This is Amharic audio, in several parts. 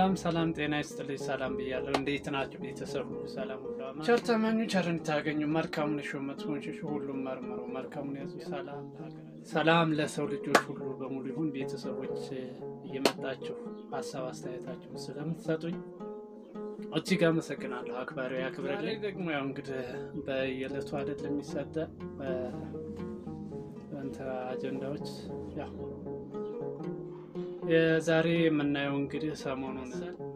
ሰላም ሰላም፣ ጤና ይስጥልኝ። ሰላም ብያለሁ። እንዴት ናቸው ቤተሰቡ? ሰላም ሁሉ አማን? ቸር ተመኙ፣ ቸርን ታገኙ። መልካሙን እሹ፣ መጥፎን ሽሹ። ሁሉም መርምሩ፣ መልካሙን ያዙ። ሰላም ሰላም ለሰው ልጆች ሁሉ በሙሉ ይሁን። ቤተሰቦች እየመጣችሁ ሀሳብ አስተያየታችሁን ስለምትሰጡኝ እጅግ አመሰግናለሁ። አክባሪ ያክብረልኝ። ደግሞ ያው እንግዲህ በየዕለቱ አይደል የሚሰጠ እንትን አጀንዳዎች ያው የዛሬ የምናየው እንግዲህ ሰሞኑን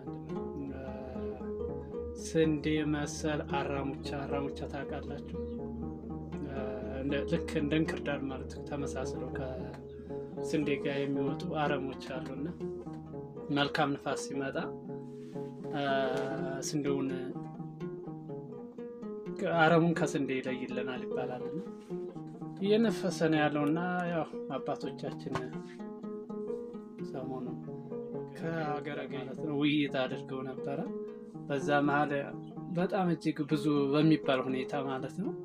ስንዴ መሰል አራሙቻ አራሙቻ ታውቃላችሁ? ልክ እንደ እንክርዳድ ማለት ተመሳስለው ከስንዴ ጋር የሚወጡ አረሞች አሉና መልካም ንፋስ ሲመጣ ስንዴውን አረሙን ከስንዴ ይለይልናል ይባላልና እየነፈሰ ነው ያለውና ያው አባቶቻችን ሰሞኑ ከሀገረ ማለት ነው ውይይት አድርገው ነበረ። በዛ መሀል በጣም እጅግ ብዙ በሚባል ሁኔታ ማለት ነው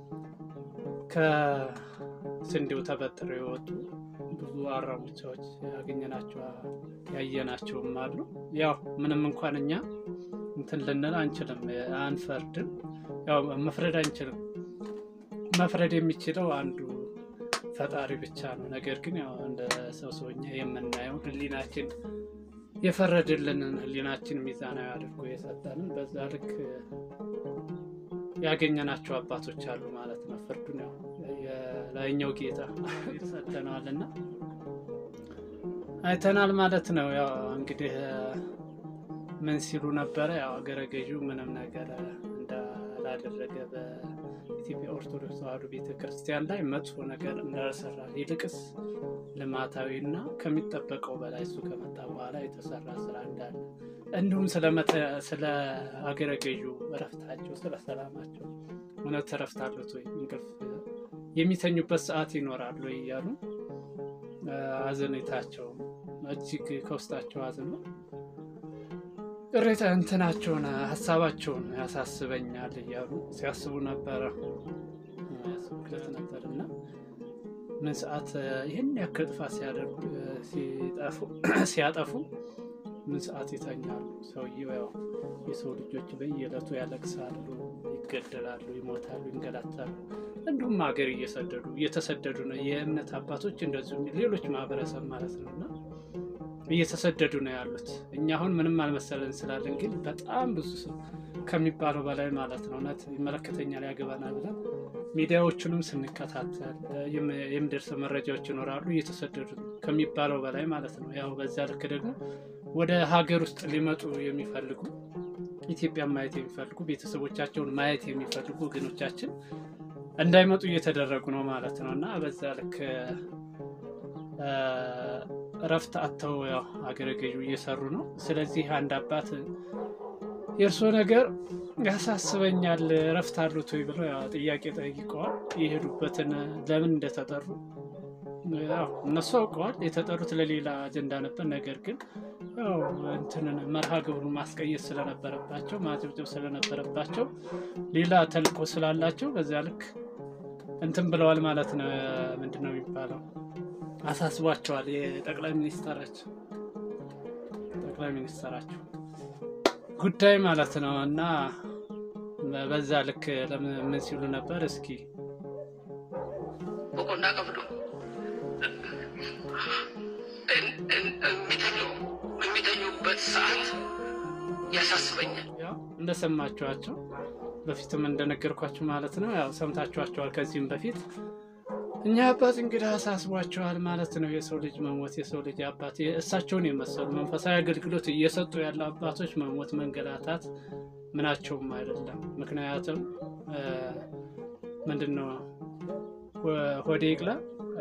ከስንዴው ተበጥረው የወጡ ብዙ አራሙቻዎች ያገኘናቸው ያየናቸውም አሉ። ያው ምንም እንኳን እኛ እንትን ልንል አንችልም፣ አንፈርድም። ያው መፍረድ አንችልም። መፍረድ የሚችለው አንዱ ፈጣሪ ብቻ ነው። ነገር ግን ያው እንደ ሰው ሰውኛ የምናየው ሕሊናችን የፈረድልንን ሕሊናችን ሚዛናዊ አድርጎ የሰጠንን በዛ ልክ ያገኘናቸው አባቶች አሉ ማለት ነው። ፍርዱን ያው የላይኛው ጌታ ሰጥተነዋልና አይተናል ማለት ነው። ያው እንግዲህ ምን ሲሉ ነበረ? ያው አገረ ገዢው ምንም ነገር እንዳላደረገ በኢትዮጵያ ኦርቶዶክስ ተዋሕዶ ቤተ ክርስቲያን ላይ መጥፎ ነገር እንዳልሰራ ይልቅስ ልማታዊ እና ከሚጠበቀው በላይ እሱ ከመጣ በኋላ የተሰራ ስራ እንዳለ እንዲሁም ስለ አገረ ገዢው እረፍታቸው፣ ስለ ሰላማቸው እውነት እረፍት አሉት ወይ እንቅልፍ የሚተኙበት ሰዓት ይኖራሉ እያሉ አዘኔታቸው እጅግ ከውስጣቸው አዝኖ ቅሬታ እንትናቸውን ሀሳባቸውን ያሳስበኛል እያሉ ሲያስቡ ነበረ ያስቡለት ነበር እና ምን ሰዓት ይህን ያክል ጥፋት ሲያደርጉ ሲያጠፉ ምን ሰዓት ይተኛሉ? ሰውየው ያው የሰው ልጆች በየዕለቱ ያለቅሳሉ፣ ይገደላሉ፣ ይሞታሉ፣ ይንገላታሉ። እንዲሁም ሀገር እየሰደዱ እየተሰደዱ ነው። የእምነት አባቶች እንደዚሁም ሌሎች ማህበረሰብ ማለት ነው እና እየተሰደዱ ነው ያሉት። እኛ አሁን ምንም አልመሰለን ስላለን፣ ግን በጣም ብዙ ሰው ከሚባለው በላይ ማለት ነው እውነት ይመለከተኛል ያገባናል ብለን ሚዲያዎቹንም ስንከታተል የሚደርሰ መረጃዎች ይኖራሉ። እየተሰደዱ ከሚባለው በላይ ማለት ነው። ያው በዚያ ልክ ደግሞ ወደ ሀገር ውስጥ ሊመጡ የሚፈልጉ ኢትዮጵያን ማየት የሚፈልጉ ቤተሰቦቻቸውን ማየት የሚፈልጉ ወገኖቻችን እንዳይመጡ እየተደረጉ ነው ማለት ነው እና በዛ ልክ እረፍት አጥተው ያው አገረ ገዢው እየሰሩ ነው። ስለዚህ አንድ አባት የእርሶ ነገር ያሳስበኛል እረፍት አሉት ወይ ብለው ያው ጥያቄ ጠይቀዋል። የሄዱበትን ለምን እንደተጠሩ ያው እነሱ አውቀዋል። የተጠሩት ለሌላ አጀንዳ ነበር። ነገር ግን ያው እንትንን መርሃ ግብሩን ማስቀየስ ስለነበረባቸው ማጨብጨብ ስለነበረባቸው ሌላ ተልእኮ ስላላቸው በዚያ ልክ እንትን ብለዋል ማለት ነው። ምንድን ነው የሚባለው? አሳስቧቸዋል። የጠቅላይ ሚኒስተራቸው ጠቅላይ ሚኒስተራቸው ጉዳይ ማለት ነው እና በዛ ልክ ምን ሲሉ ነበር? እስኪ በቆና ቀብዶ የሚተኙበት ሰዓት ያሳስበኛል። ያው እንደሰማችኋቸው በፊትም እንደነገርኳችሁ ማለት ነው። ያው ሰምታችኋቸዋል ከዚህም በፊት እኛ አባት እንግዲህ አሳስቧቸዋል ማለት ነው። የሰው ልጅ መሞት የሰው ልጅ አባት እሳቸውን የመሰሉ መንፈሳዊ አገልግሎት እየሰጡ ያሉ አባቶች መሞት፣ መንገላታት ምናቸውም አይደለም። ምክንያቱም ምንድን ነው ሆዴ ይቅላ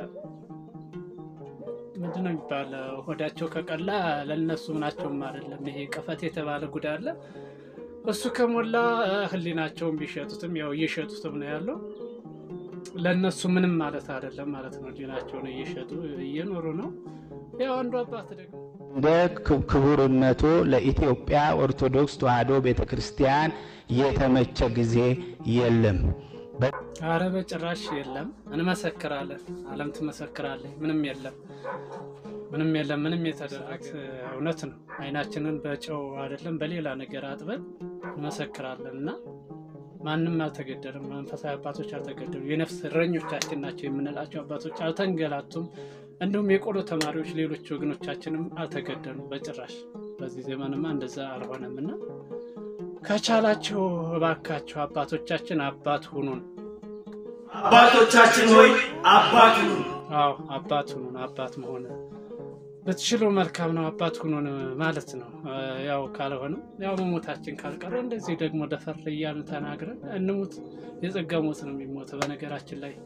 ምንድን ነው የሚባለው? ሆዳቸው ከቀላ ለእነሱ ምናቸውም አይደለም። ይሄ ቀፈት የተባለ ጉዳ አለ። እሱ ከሞላ ሕሊናቸውን ቢሸጡትም ያው እየሸጡትም ነው ያለው ለእነሱ ምንም ማለት አይደለም ማለት ነው። ዲናቸውን እየሸጡ እየኖሩ ነው። ያው አንዱ አባት ደግሞ እንደ ክቡርነቱ ለኢትዮጵያ ኦርቶዶክስ ተዋሕዶ ቤተ ክርስቲያን የተመቸ ጊዜ የለም። አረ በጭራሽ የለም። እንመሰክራለን። ዓለም ትመሰክራለች። ምንም የለም፣ ምንም የለም። ምንም የተደረገ እውነት ነው። አይናችንን በጨው አይደለም በሌላ ነገር አጥበን እንመሰክራለን እና ማንም አልተገደልም። መንፈሳዊ አባቶች አልተገደሉ። የነፍስ እረኞቻችን ናቸው የምንላቸው አባቶች አልተንገላቱም። እንዲሁም የቆሎ ተማሪዎች ሌሎች ወገኖቻችንም አልተገደሉም በጭራሽ። በዚህ ዘመንማ እንደዛ አልሆነም እና ከቻላችሁ እባካችሁ አባቶቻችን አባት ሁኑን። አባቶቻችን ሆይ አባት ሁኑን። አዎ አባት ሁኑን። አባት መሆን ብትችሉ መልካም ነው። አባት ሁኑን ማለት ነው። ያው ካልሆነ ያው መሞታችን ካልቀረ እንደዚህ ደግሞ ደፈር እያልን ተናግረን እንሙት። የጸጋ ሞት ነው የሚሞት። በነገራችን ላይ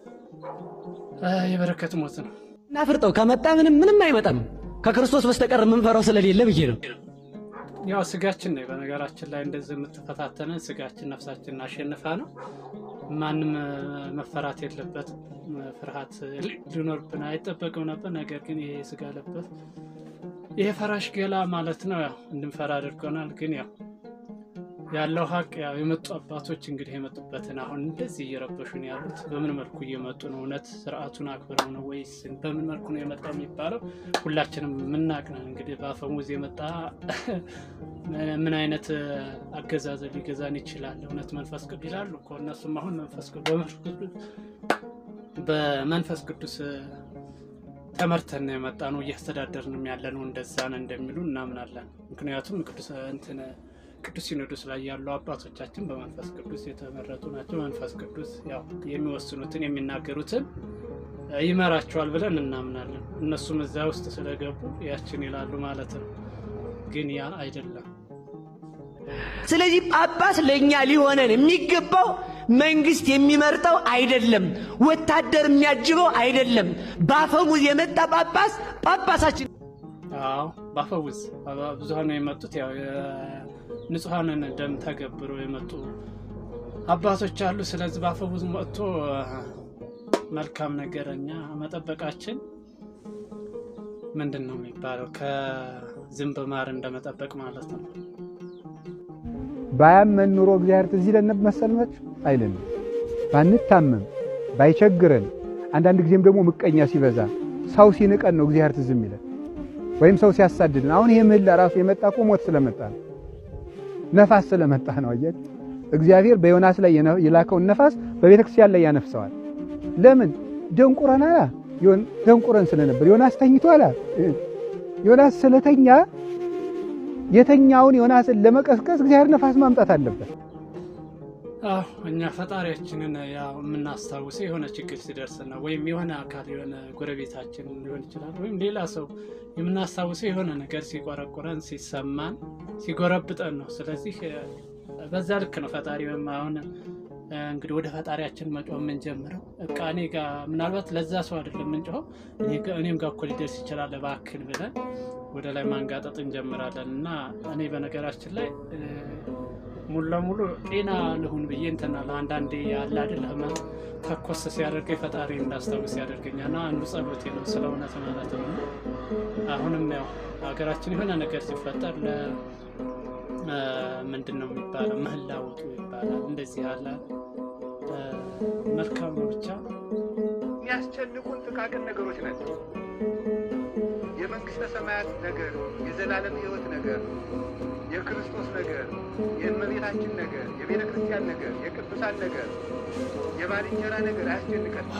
የበረከት ሞት ነው። እናፍርጠው ከመጣ ምንም ምንም አይመጣም። ከክርስቶስ በስተቀር የምንፈራው ስለሌለ ብዬ ነው። ያው ስጋችን ነው። በነገራችን ላይ እንደዚህ የምትፈታተነን ስጋችን ነፍሳችን አሸንፋ ነው። ማንም መፈራት የለበትም። ፍርሃት ሊኖርብን አይጠበቅም ነበር። ነገር ግን ይሄ ስጋ ለበት ይሄ ፈራሽ ገላ ማለት ነው ያው እንድንፈራ አድርጎናል። ግን ያው ያለው ሀቅ ያው የመጡ አባቶች እንግዲህ የመጡበትን አሁን እንደዚህ እየረበሹ ነው ያሉት። በምን መልኩ እየመጡ ነው? እውነት ስርዓቱን አክብረው ነው ወይስ በምን መልኩ ነው የመጣው የሚባለው ሁላችንም የምናቅ ነን። እንግዲህ በአፈሙዝ የመጣ ምን አይነት አገዛዘ ሊገዛን ይችላል? እውነት መንፈስ ቅዱስ ይላሉ እኮ እነሱም አሁን መንፈስ ቅዱስ በመንፈስ ቅዱስ ተመርተን ነው የመጣ ነው እያስተዳደርንም ያለ ነው እንደዛ ነው እንደሚሉ እናምናለን። ምክንያቱም ቅዱስ እንትን ቅዱስ ሲኖዶስ ላይ ያሉ አባቶቻችን በመንፈስ ቅዱስ የተመረጡ ናቸው። መንፈስ ቅዱስ ያው የሚወስኑትን የሚናገሩትን ይመራቸዋል ብለን እናምናለን። እነሱም እዛ ውስጥ ስለገቡ ያችን ይላሉ ማለት ነው። ግን ያ አይደለም። ስለዚህ ጳጳስ ለእኛ ሊሆነን የሚገባው መንግስት የሚመርጠው አይደለም፣ ወታደር የሚያጅበው አይደለም። በአፈሙዝ የመጣ ጳጳስ ጳጳሳችን አዎ በአፈሙዝ ብዙሀን የመጡት ያው ንጹሐንን ደም ተገብሮ የመጡ አባቶች አሉ። ስለዚህ በአፈሙዝ መጥቶ መልካም ነገረኛ መጠበቃችን ምንድን ነው የሚባለው? ከዝንብ ማር እንደመጠበቅ ማለት ነው። ባያመን ኑሮ እግዚአብሔር ትዝ ይለን ነበር መሰልናችሁ? አይለንም። ባንታመም ባይቸግረን፣ አንዳንድ ጊዜም ደግሞ ምቀኛ ሲበዛ ሰው ሲንቀን ነው እግዚአብሔር ትዝ የሚለን ወይም ሰው ሲያሳድድን። አሁን ይሄ ምህላ ራሱ የመጣ እኮ ሞት ስለመጣ ነው፣ ነፋስ ስለመጣ ነው። አየህ እግዚአብሔር በዮናስ ላይ የላከውን ነፋስ በቤተ ክርስቲያን ላይ ያነፍሰዋል። ለምን? ደንቁረን አላ ደንቁረን ስለነበር ዮናስ ተኝቷል። ዮናስ ስለተኛ የተኛውን ዮናስን ለመቀስቀስ እግዚአብሔር ነፋስ ማምጣት አለበት። አዎ እኛ ፈጣሪያችንን ያው የምናስታውሰው የሆነ ችግር ሲደርስ ነው። ወይም የሆነ አካል የሆነ ጎረቤታችን ሊሆን ይችላል፣ ወይም ሌላ ሰው የምናስታውሰው የሆነ ነገር ሲቆረቁረን፣ ሲሰማን፣ ሲጎረብጠን ነው። ስለዚህ በዛ ልክ ነው ፈጣሪ ወይም አሁን እንግዲህ ወደ ፈጣሪያችን መጮህ የምንጀምረው እቃ እኔ ጋ ምናልባት ለዛ ሰው አይደለም የምንጮኸው እኔም ጋር እኮ ሊደርስ ይችላል እባክን ብለን ወደ ላይ ማንጋጠጥ እንጀምራለን። እና እኔ በነገራችን ላይ ሙሉ ለሙሉ ጤና ልሁን ብዬ እንትና ለአንዳንዴ ያለ አይደል ህመም ተኮስ ሲያደርገኝ ፈጣሪ እንዳስታውስ ያደርገኛል። እና አንዱ ጸሎቴ ነው ስለ እውነት ማለት ነው። አሁንም ያው ሀገራችን የሆነ ነገር ሲፈጠር ምንድን ነው የሚባለው ምህላ ውጡ ይባላል። እንደዚህ ያለ መልካም ነው። ብቻ የሚያስጨንቁን ጥቃቅን ነገሮች ናቸው። የመንግስተ ሰማያት ነገር፣ የዘላለም ህይወት ነገር፣ የክርስቶስ ነገር፣ የእመቤታችን ነገር፣ የቤተ ክርስቲያን ነገር፣ የቅዱሳን ነገር፣ የባልንጀራ ነገር አያስጨንቀን።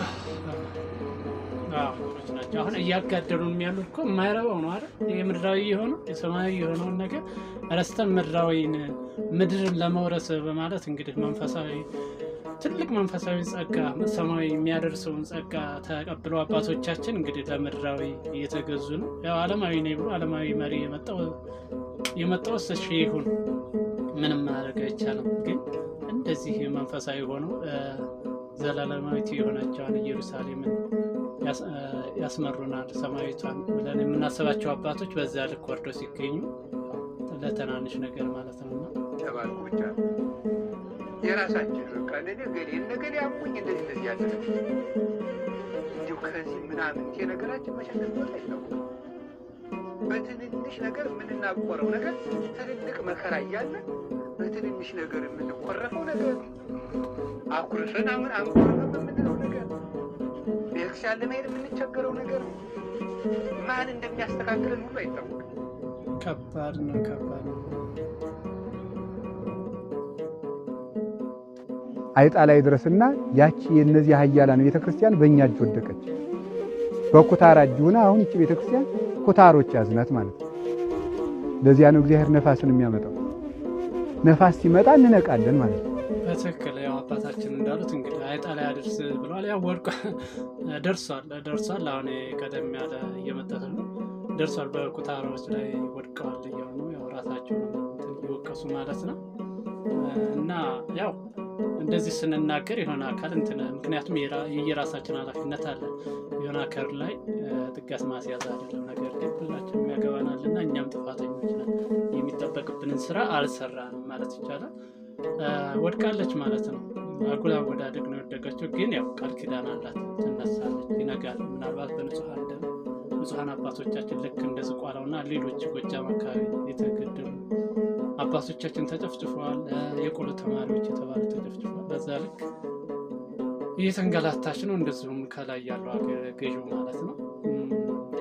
ናቸው አሁን እያጋደሉን የሚያሉት እኮ የማይረባው ነው አይደል? የምድራዊ የሆነው የሰማያዊ የሆነውን ነገር ረስተን ምድራዊን ምድርን ለመውረስ በማለት እንግዲህ መንፈሳዊ ትልቅ መንፈሳዊ ጸጋ ሰማያዊ የሚያደርሰውን ጸጋ ተቀብለው አባቶቻችን እንግዲህ ለምድራዊ እየተገዙ ነው። ያው ዓለማዊ ነኝ ብሎ ዓለማዊ መሪ የመጣው የመጣው እሺ ይሁን፣ ምንም ማድረግ አይቻልም። ግን እንደዚህ መንፈሳዊ ሆነው ዘላለማዊት የሆነችዋን ኢየሩሳሌምን ያስመሩናል ሰማያዊቷን ብለን የምናስባቸው አባቶች በዛ ልክ ወርደው ሲገኙ ለትናንሽ ነገር ማለት ነው እና ተባልኩ ብቻ የራሳችን በቃ ነገ ገሌ ነገሌ አሙኝ እንደዚህ እንደዚህ ያለ እንዲሁ ከዚህ ምናምን ነገራችን መሸነፍ ቦታ አይታወቅም። በትንንሽ ነገር የምንናቆረው ነገር ትልልቅ መከራ እያለ በትንንሽ ነገር የምንቆረፈው ነገር አኩርፈን አምን አንኮርፍም የምንለው ነገር ቤተክርስቲያን ለመሄድ የምንቸገረው ነገር ማን እንደሚያስተካክለን ሁሉ አይታወቅም። ከባድ ነው፣ ከባድ ነው። አይጣ ላይ ድረስና ያቺ የእነዚህ ኃያላን ቤተ ክርስቲያን በእኛ እጅ ወደቀች። በኩታራ እጅ ሆና አሁን ይቺ ቤተ ክርስቲያን ኩታሮች ያዝናት ማለት ነው። ለዚያ ነው እግዚአብሔር ነፋስን የሚያመጣው። ነፋስ ሲመጣ እንነቃለን ማለት ነው። በትክክል ያው አባታችን እንዳሉት እንግዲህ አይጣ ላይ አድርስ ብለዋል። ያው ወድቆ ደርሷል ደርሷል። አሁን ቀደም ያለ እየመጠተ ነው ደርሷል። በኩታራዎች ላይ ወድቀዋል እያሉ ያው ራሳቸውን እንትን እየወቀሱ ማለት ነው። እና ያው እንደዚህ ስንናገር የሆነ አካል እንትን ምክንያቱም የራ- የየራሳችን ኃላፊነት አለ። የሆነ አካል ላይ ጥጋት ማስያዝ አይደለም። ነገር ግን ሁላችንም ያገባናል እና እኛም ጥፋተኞች ነን። የሚጠበቅብንን ስራ አልሰራንም ማለት ይቻላል። ወድቃለች ማለት ነው። አጉል አወዳደቅ ነው የወደቀችው። ግን ያው ቃል ኪዳን አላት፣ ትነሳለች፣ ይነጋል። ምናልባት በንጹሐን ደም ንጹሐን አባቶቻችን ልክ እንደ ዝቋላውና ሌሎች ጎጃም አካባቢ የተገደሉ አባቶቻችን ተጨፍጭፈዋል። የቆሎ ተማሪዎች የተባሉ ተጨፍጭፈዋል። በዛ ልክ እየተንገላታች ነው። እንደዚሁም ከላይ ያለው አገረ ገዢው ማለት ነው እም፣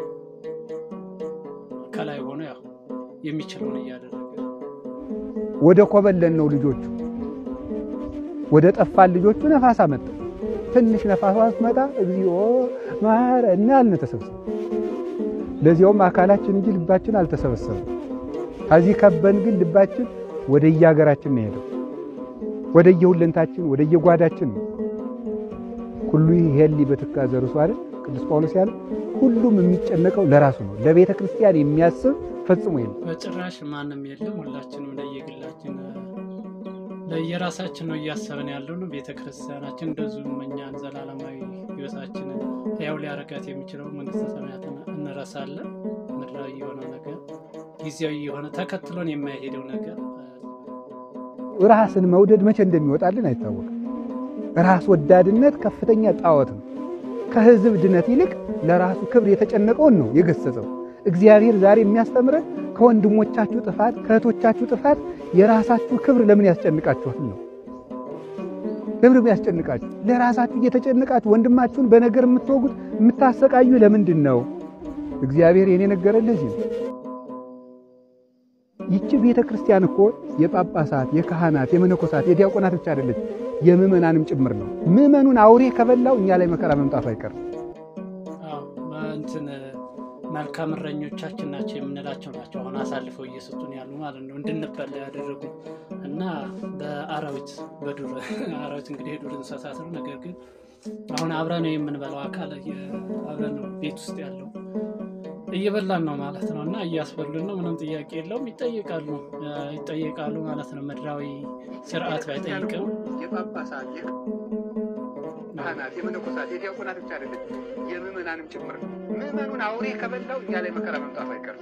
ከላይ ሆኖ ያው የሚችለውን እያደረገ ወደ ኮበለን ነው ልጆቹ ወደ ጠፋን ልጆቹ ነፋስ አመጣ። ትንሽ ነፋሷ ስትመጣ እግዚኦ ማረና አልን ተሰብሰብ። ለዚያውም አካላችን እንጂ ልባችን አልተሰበሰበም። ከዚህ ከበን ግን ልባችን ወደ የሀገራችን ነው ሄደው ወደ የሁለንታችን ወደ የጓዳችን ነው። ሁሉ ይሄሊ በትካዘ ርሱ አይደል ቅዱስ ጳውሎስ ያለ ሁሉም የሚጨነቀው ለራሱ ነው። ለቤተ ክርስቲያን የሚያስብ ፈጽሞ የለም። በጭራሽ ማንም የለም። ሁላችንም ለየግላችን ለየራሳችን ነው እያሰብን ያለው ነው። ቤተ ክርስቲያናችን እንደዚሁም እኛን ዘላለማዊ ሕይወታችንን ያው ሊያረጋት የሚችለው መንግስተ ሰማያትን እንረሳለን። ምድራዊ የሆነው ነገር ጊዜያዊ የሆነ ተከትሎን የማይሄደው ነገር ራስን መውደድ መቼ እንደሚወጣልን አይታወቅም። ራስ ወዳድነት ከፍተኛ ጣዖት ነው። ከሕዝብ ድነት ይልቅ ለራሱ ክብር የተጨነቀውን ነው የገሰጸው። እግዚአብሔር ዛሬ የሚያስተምረን ከወንድሞቻችሁ ጥፋት ከእህቶቻችሁ ጥፋት የራሳችሁ ክብር ለምን ያስጨንቃችኋል ነው። ክብር ያስጨንቃችሁ ለራሳችሁ እየተጨነቃችሁ ወንድማችሁን በነገር የምትወጉት የምታሰቃዩ ለምንድን ነው? እግዚአብሔር የኔ ነገረን ለዚህ ነው። ይቺ ቤተ ክርስቲያን እኮ የጳጳሳት፣ የካህናት፣ የመነኮሳት፣ የዲያቆናት ብቻ አይደለች፣ የምዕመናንም ጭምር ነው። ምዕመኑን አውሬ ከበላው እኛ ላይ መከራ መምጣቱ አይቀርም። አዎ፣ እንትን መልካም እረኞቻችን ናቸው የምንላቸው ናቸው አሁን አሳልፈው እየሰጡን ያሉ ማለት ነው እንድንበላ ያደረጉ እና በአራዊት በዱር አራዊት እንግዲህ የዱር እንስሳት ነው። ነገር ግን አሁን አብረን የምንበላው አካል አብረን ነው ቤት ውስጥ ያለው እየበላን ነው ማለት ነው እና እያስበሉን ነው። ምንም ጥያቄ የለውም። ይጠይቃሉ ይጠይቃሉ ማለት ነው። ምድራዊ ስርዓት ባይጠይቅም የጳጳሳት የካህናት የመነኮሳት የዲያቆናት ብቻ አይደለች የምዕመናንም ጭምር ነው። ምዕመኑን አውሬ ከበላው እኛ ላይ መከራ መምጣቱ አይቀርም።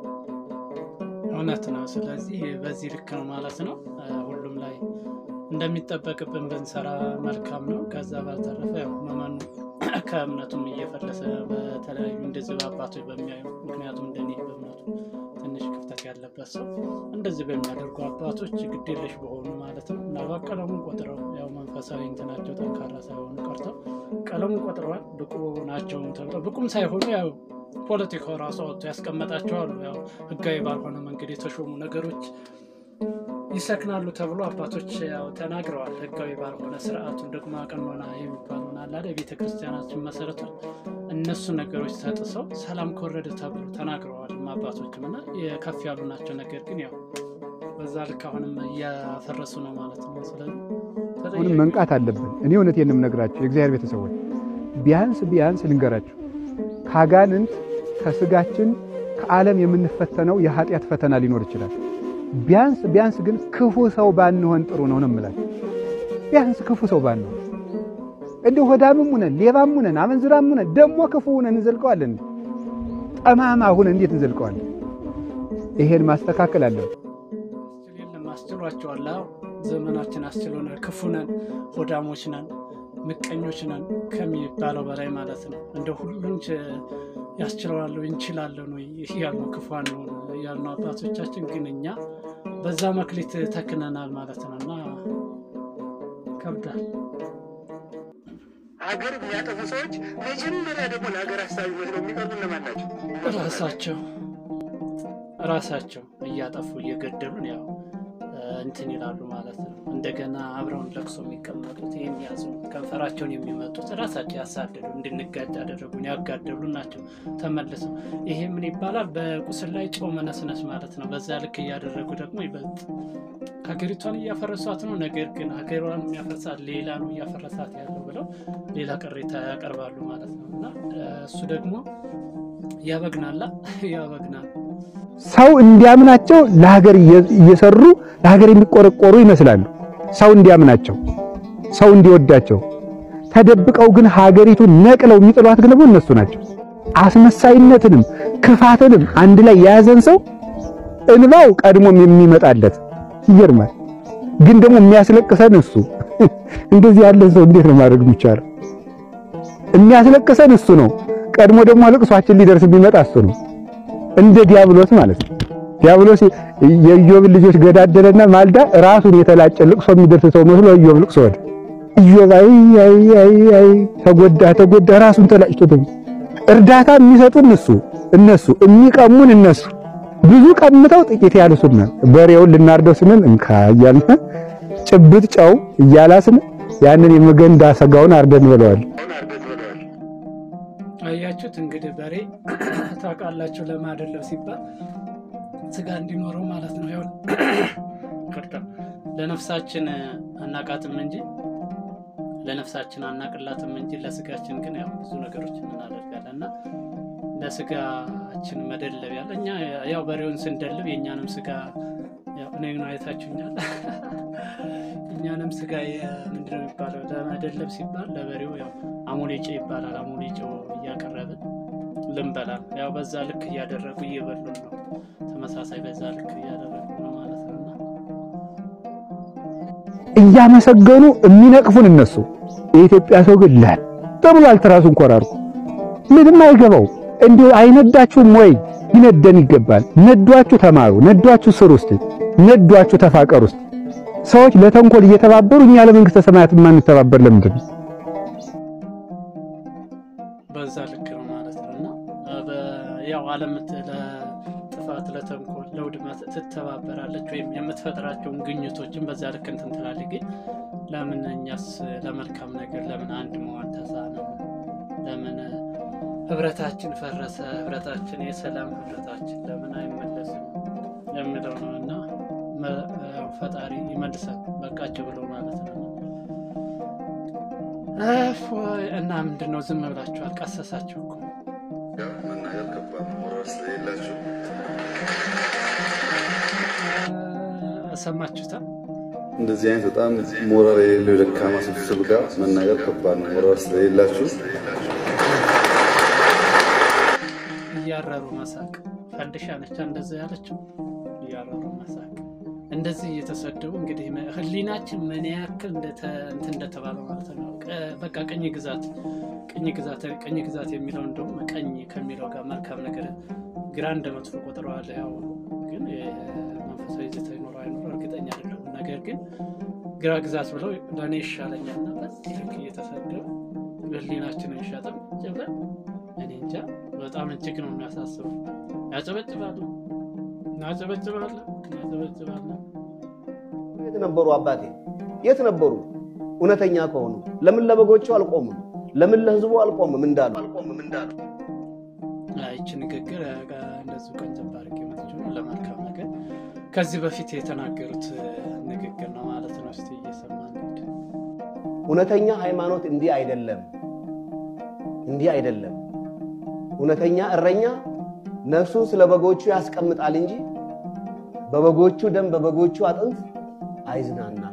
እውነት ነው። ስለዚህ በዚህ ልክ ነው ማለት ነው። ሁሉም ላይ እንደሚጠበቅብን ብንሰራ መልካም ነው። ከዛ ባልተረፈ ያው መመኑ ከእምነቱም እየፈለሰ በተለያዩ እንደዚህ በአባቶች በሚያዩ ምክንያቱም እንደኔ በእምነቱ ትንሽ ክፍተት ያለበት ሰው እንደዚህ በሚያደርጉ አባቶች ግዴለሽ በሆኑ ማለት ነው። ምናልባት ቀለሙን ቆጥረው ያው መንፈሳዊ እንትናቸው ጠንካራ ሳይሆኑ ቀርተው ቀለሙን ቆጥረዋል ብቁ ናቸውም ተብለው ብቁም ሳይሆኑ ያው ፖለቲካው ራሱ አወጥቶ ያስቀመጣቸዋሉ። ያው ህጋዊ ባልሆነ መንገድ የተሾሙ ነገሮች ይሰክናሉ ተብሎ አባቶች ያው ተናግረዋል። ህጋዊ ባልሆነ ስርዓቱን ደግሞ ቀኖና የሚባለውን አላደ ቤተ ክርስቲያናችን መሰረቶች እነሱ ነገሮች ተጥሰው ሰላም ከወረደ ተብሎ ተናግረዋል አባቶችም እና የከፍ ያሉ ናቸው። ነገር ግን ያው በዛ ልክ አሁንም እያፈረሱ ነው ማለት ነው። ስለዚህ አሁንም መንቃት አለብን። እኔ እውነቴን ነው የምነግራችሁ የእግዚአብሔር ቤተሰቦች፣ ቢያንስ ቢያንስ ልንገራችሁ ከአጋንንት ከስጋችን ከዓለም የምንፈተነው የኃጢአት ፈተና ሊኖር ይችላል። ቢያንስ ቢያንስ ግን ክፉ ሰው ባንሆን ጥሩ ነው ነው የምላችሁ። ቢያንስ ክፉ ሰው ባንሆን እንዲሁ ሆዳምም ሁነን ሌባም ሁነን አመንዝራም ሁነን ደግሞ ክፉ ሁነን እንዘልቀዋለን። ጠማማ ሁነን እንዴት እንዘልቀዋለን? ይሄን ማስተካከል አለብን። የለም አስችሏቸዋል። አዎ ዘመናችን አስችሎናል። ክፉ ነን፣ ሆዳሞች ነን፣ ምቀኞች ነን ከሚባለው በላይ ማለት ነው። እንደ ሁሉን ያስችለዋለሁ እንችላለን ወይ እያልነው ክፉ አንሆን እያልነው አባቶቻችን ግን እኛ በዛ መክሊት ተክነናል ማለት ነው እና ከብዳል። ሀገር የሚያጠፉ ሰዎች መጀመሪያ ደግሞ ለሀገር ሀሳቢ መስለው የሚቀርቡ እነማን ናቸው? ራሳቸው ራሳቸው እያጠፉ እየገደሉን ያው እንትን ይላሉ ማለት ነው። እንደገና አብረውን ለቅሶ የሚቀመጡት የሚያዙ ከንፈራቸውን የሚመጡት ራሳቸው ያሳደዱ እንድንጋጭ ያደረጉን ያጋደሉ ናቸው። ተመልሰው ይሄ ምን ይባላል? በቁስል ላይ ጨው መነስነስ ማለት ነው። በዛ ልክ እያደረጉ ደግሞ ይበልጥ ሀገሪቷን እያፈረሷት ነው። ነገር ግን ሀገሯን የሚያፈርሳት ሌላ ነው እያፈረሳት ያለው ብለው ሌላ ቅሬታ ያቀርባሉ ማለት ነው እና እሱ ደግሞ ያበግናላ ያበግናል ሰው እንዲያምናቸው ለሀገር እየሰሩ ለሀገር የሚቆረቆሩ ይመስላሉ። ሰው እንዲያምናቸው፣ ሰው እንዲወዳቸው ተደብቀው ግን ሀገሪቱን ነቅለው የሚጥሏት ግን ደግሞ እነሱ ናቸው። አስመሳይነትንም ክፋትንም አንድ ላይ የያዘን ሰው እንባው ቀድሞም የሚመጣለት ይገርማል። ግን ደግሞ የሚያስለቅሰን እሱ እንደዚህ ያለን ሰው እንዴት ነው ማድረግ የሚቻለው? የሚያስለቅሰን እሱ ነው። ቀድሞ ደግሞ ልቅሷችን ሊደርስ የሚመጣ እሱ ነው። እንደ ዲያብሎስ ማለት ነው። ዲያብሎስ የኢዮብን ልጆች ገዳደለና ማልዳ ራሱን የተላጨ ልቅሶ የሚደርስ ሰው መስሎ ኢዮብ ልቅሶ ወደ ኢዮብ አይ አይ አይ አይ ተጎዳ ተጎዳ ራሱን ተላጭቶ እርዳታ የሚሰጡን እሱ እነሱ የሚቀሙን እነሱ ብዙ ቀምተው ጥቂት ያልሱና በሬውን ልናርደው ስንል እንካ እያልን ጭብጥ ጨው እያላስን ያንን የመገንዳ ሰጋውን አርደን ብለዋል። አያችሁት እንግዲህ በሬ ታውቃላችሁ ለማደለብ ሲባል ስጋ እንዲኖረው ማለት ነው። ያው ቅርታ ለነፍሳችን አናቃትም እንጂ ለነፍሳችን አናቅላትም እንጂ ለስጋችን ግን ያው ብዙ ነገሮችን እናደርጋለን እና ለስጋችን መደለብ ያለ እኛ ያው በሬውን ስንደልብ የእኛንም ስጋ እኔን አይታችሁኛል። እኛንም ስጋ ምንድነው የሚባለው ለመደለብ ሲባል ለበሬው ያው አሞሌ ጨው ይባላል። አሞሌ ጨው እያቀረብን ልንበላ ያው በዛ ልክ እያደረጉ እየበሉን ነው። ተመሳሳይ በዛ ልክ እያደረጉ ነው ማለት ነው። እያመሰገኑ የሚነቅፉን እነሱ። የኢትዮጵያ ሰው ግን ላል ተብሏል። ትራሱን ኮራርኩ ምንም አይገባው። እንዲሁ አይነዳችሁም ወይ? ይነደን ይገባል። ነዷችሁ ተማሩ፣ ነዷችሁ ስር ውስጥ ነዷችሁ ተፋቀር ውስጥ ሰዎች ለተንኮል እየተባበሩ እኛ ለመንግስተ ሰማያት የማንተባበር ለምንድን ነው? በዛ ልክ ነው ማለት ነው እና ያው ዓለም ለጥፋት ለተንኮል ለውድመት ትተባበራለች ወይም የምትፈጥራቸውን ግኝቶችን በዛ ልክ እንትን ትላለች። ግን ለምን እኛስ ለመልካም ነገር ለምን አንድ መሆን ተሳነን? ለምን ህብረታችን ፈረሰ? ህብረታችን የሰላም ህብረታችን ለምን አይመለስም የሚለው ነው እና ፈጣሪ ይመልሳል በቃቸው ብሎ ማለት ነው። እና ምንድን ነው ዝም ብላችሁ አልቀሰሳችሁ እኮ መናገር ከባድ ነው። ሞራል ስለሌላችሁ ሰማችሁታ። እንደዚህ አይነት በጣም ሞራል የሌለው የደካማ ስብስብ ጋር መናገር ከባድ ነው። ሞራል ስለሌላችሁ እያረሩ መሳቅ ፈንድሻ ነቻ እንደዛ ያለችው እያረሩ መሳቅ እንደዚህ እየተሰደቡ እንግዲህ ህሊናችን ምን ያክል እንትን እንደተባለ ማለት ነው። በቃ ቀኝ ግዛት ቀኝ ግዛት ቀኝ ግዛት የሚለው እንደውም ቀኝ ከሚለው ጋር መልካም ነገር ግራ እንደ መጥፎ ቆጥረዋል። ያው ግን መንፈሳዊ ይዘት ይኖረው አይኖረው እርግጠኛ አይደለሁም። ነገር ግን ግራ ግዛት ብለው ለእኔ ይሻለኛል እና በዚህ ልክ እየተሰደቡ ህሊናችንን ሸጠን ብለን እኔ እንጃ በጣም እጅግ ነው የሚያሳስበው። ያጨበጭባሉ እናጨበጭባለን እናጨበጭባለን። የት ነበሩ አባቴ? የት ነበሩ? እውነተኛ ከሆኑ ለምን ለበጎቹ አልቆሙም? ለምን ለህዝቡ አልቆምም እንዳሉ አልቆምም እንዳሉ ይቺ ንግግር እንደዚሁ ቀን ጀባርቅ የመጥችው ነው ለመልካም ነገር ከዚህ በፊት የተናገሩት ንግግር ነው ማለት ነው። እስቲ እየሰማን እንሂድ። እውነተኛ ሃይማኖት እንዲህ አይደለም፣ እንዲህ አይደለም። እውነተኛ እረኛ ነፍሱን ስለ በጎቹ ያስቀምጣል እንጂ በበጎቹ ደም በበጎቹ አጥንት አይዝናናም።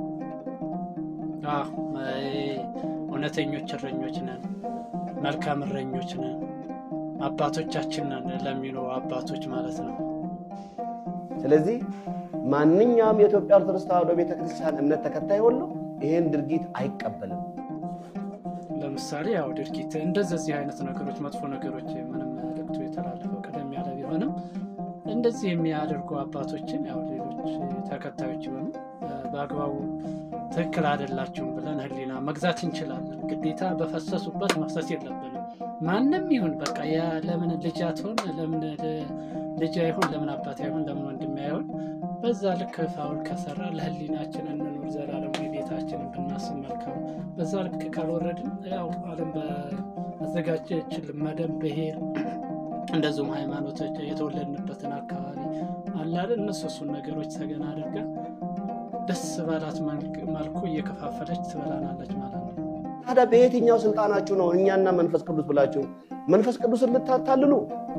እውነተኞች እረኞች ነን፣ መልካም እረኞች ነን፣ አባቶቻችን ነን ለሚሉ አባቶች ማለት ነው። ስለዚህ ማንኛውም የኢትዮጵያ ኦርቶዶክስ ተዋሕዶ ቤተክርስቲያን እምነት ተከታይ ሁሉ ይህን ድርጊት አይቀበልም። ለምሳሌ ያው ድርጊት እንደዚህ አይነት ነገሮች መጥፎ ነገሮች ምንም መልዕክቱ የተላለፈው ቀደም ያለ ቢሆንም እንደዚህ የሚያደርጉ አባቶችን ያው ሌሎች አባቶች ተከታዮች የሆኑ በአግባቡ ትክክል አይደላችሁም ብለን ህሊና መግዛት እንችላለን። ግዴታ በፈሰሱበት መፍሰስ የለብንም። ማንም ይሁን በቃ ያ ለምን ልጅ አትሆን፣ ለምን ልጅ አይሆን፣ ለምን አባት አይሆን፣ ለምን ወንድም አይሆን፣ በዛ ልክ ፋውል ከሰራ ለህሊናችን እንኑር፣ ዘላለም ቤታችንን ብናስብ መልካም። በዛ ልክ ካልወረድን ያው ዓለም በአዘጋጀችልን መደብ ብሄር እንደዚሁም ሃይማኖቶች የተወለድንበትን አካባቢ አላለን እነሱ እሱን ነገሮች ተገና አድርጋ ደስ ባላት መልኩ እየከፋፈለች ትበላናለች ማለት ነው። ታዲያ በየትኛው ስልጣናችሁ ነው እኛና መንፈስ ቅዱስ ብላችሁ መንፈስ ቅዱስን ልታታልሉ?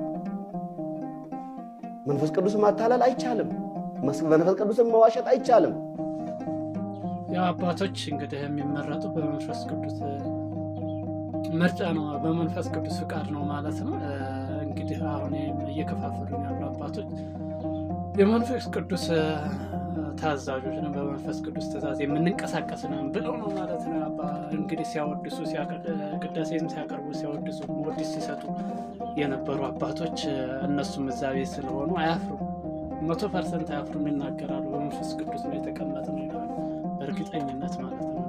መንፈስ ቅዱስ ማታለል አይቻልም። መንፈስ ቅዱስን መዋሸት አይቻልም። ያው አባቶች እንግዲህ የሚመረጡ በመንፈስ ቅዱስ ምርጫ ነው፣ በመንፈስ ቅዱስ ፍቃድ ነው ማለት ነው። እንግዲህ አሁን እየከፋፈሉን ያሉ አባቶች የመንፈስ ቅዱስ ታዛዦች ነው፣ በመንፈስ ቅዱስ ትእዛዝ የምንንቀሳቀስ ነው ብለው ነው ማለት ነው። እንግዲህ ሲያወድሱ ቅዳሴም ሲያቀርቡ ሲያወድሱ ወዲስ ሲሰጡ የነበሩ አባቶች እነሱም እዛ ቤት ስለሆኑ አያፍሩም፣ መቶ ፐርሰንት አያፍሩም፣ ይናገራሉ። በመንፈስ ቅዱስ ነው የተቀመጠ ነው ይላሉ፣ በእርግጠኝነት ማለት ነው።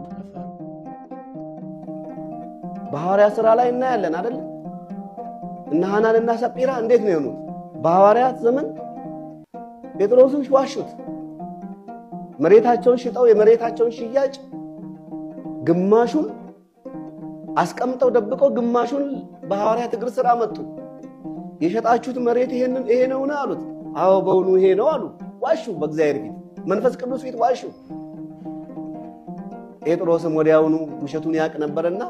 በሐዋርያ ሥራ ላይ እናያለን አይደል? እነ ሐናንና ሰጲራ እንዴት ነው የሆኑት? በሐዋርያት ዘመን ጴጥሮስን ዋሹት። መሬታቸውን ሽጠው የመሬታቸውን ሽያጭ ግማሹን አስቀምጠው ደብቀው ግማሹን በሐዋርያት እግር ስር አመጡ። የሸጣችሁት መሬት ይሄንን ይሄ ነውን አሉት። አዎ በውኑ ይሄ ነው አሉ። ዋሹ፣ በእግዚአብሔር ፊት መንፈስ ቅዱስ ፊት ዋሹ። ጴጥሮስም ወዲያውኑ ውሸቱን ያውቅ ነበርና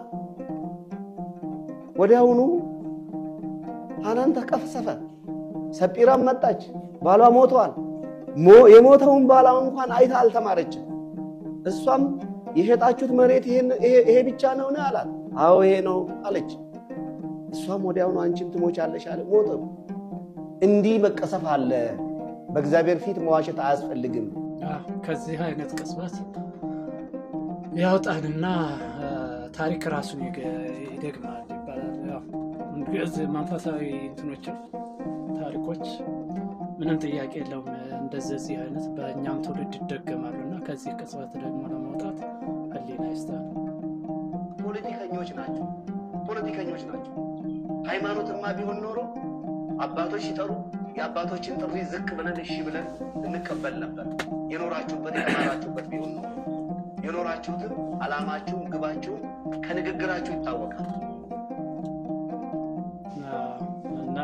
ወዲያውኑ ሐናን ተቀሰፈ። ሰጲራም መጣች፣ ባሏ ሞተዋል። የሞተውን ባሏ እንኳን አይታ አልተማረችም። እሷም የሸጣችሁት መሬት ይሄ ብቻ ነውን አላት። አዎ ይሄ ነው አለች። እሷም ወዲያውኑ አንቺም ትሞቻለሽ አለ። ሞተ። እንዲህ መቀሰፍ አለ። በእግዚአብሔር ፊት መዋሸት አያስፈልግም። ከዚህ አይነት ቅጽበት ያውጣንና ታሪክ ራሱን ይደግማል ይባላል። እዚህ መንፈሳዊ እንትኖችን ታሪኮች ምንም ጥያቄ የለውም። እንደዚህ አይነት በእኛም ትውልድ ይደገማሉ እና ከዚህ ቅጽበት ደግሞ ለመውጣት ህሊና ይስጣል። ፖለቲከኞች ናቸው፣ ፖለቲከኞች ናቸው። ሃይማኖትማ ቢሆን ኖሮ አባቶች ሲጠሩ የአባቶችን ጥሪ ዝቅ ብለን እሺ ብለን እንቀበል ነበር። የኖራችሁበት የተማራችሁበት ቢሆን ነው። የኖራችሁትም ዓላማችሁም ግባችሁም ከንግግራችሁ ይታወቃል። እና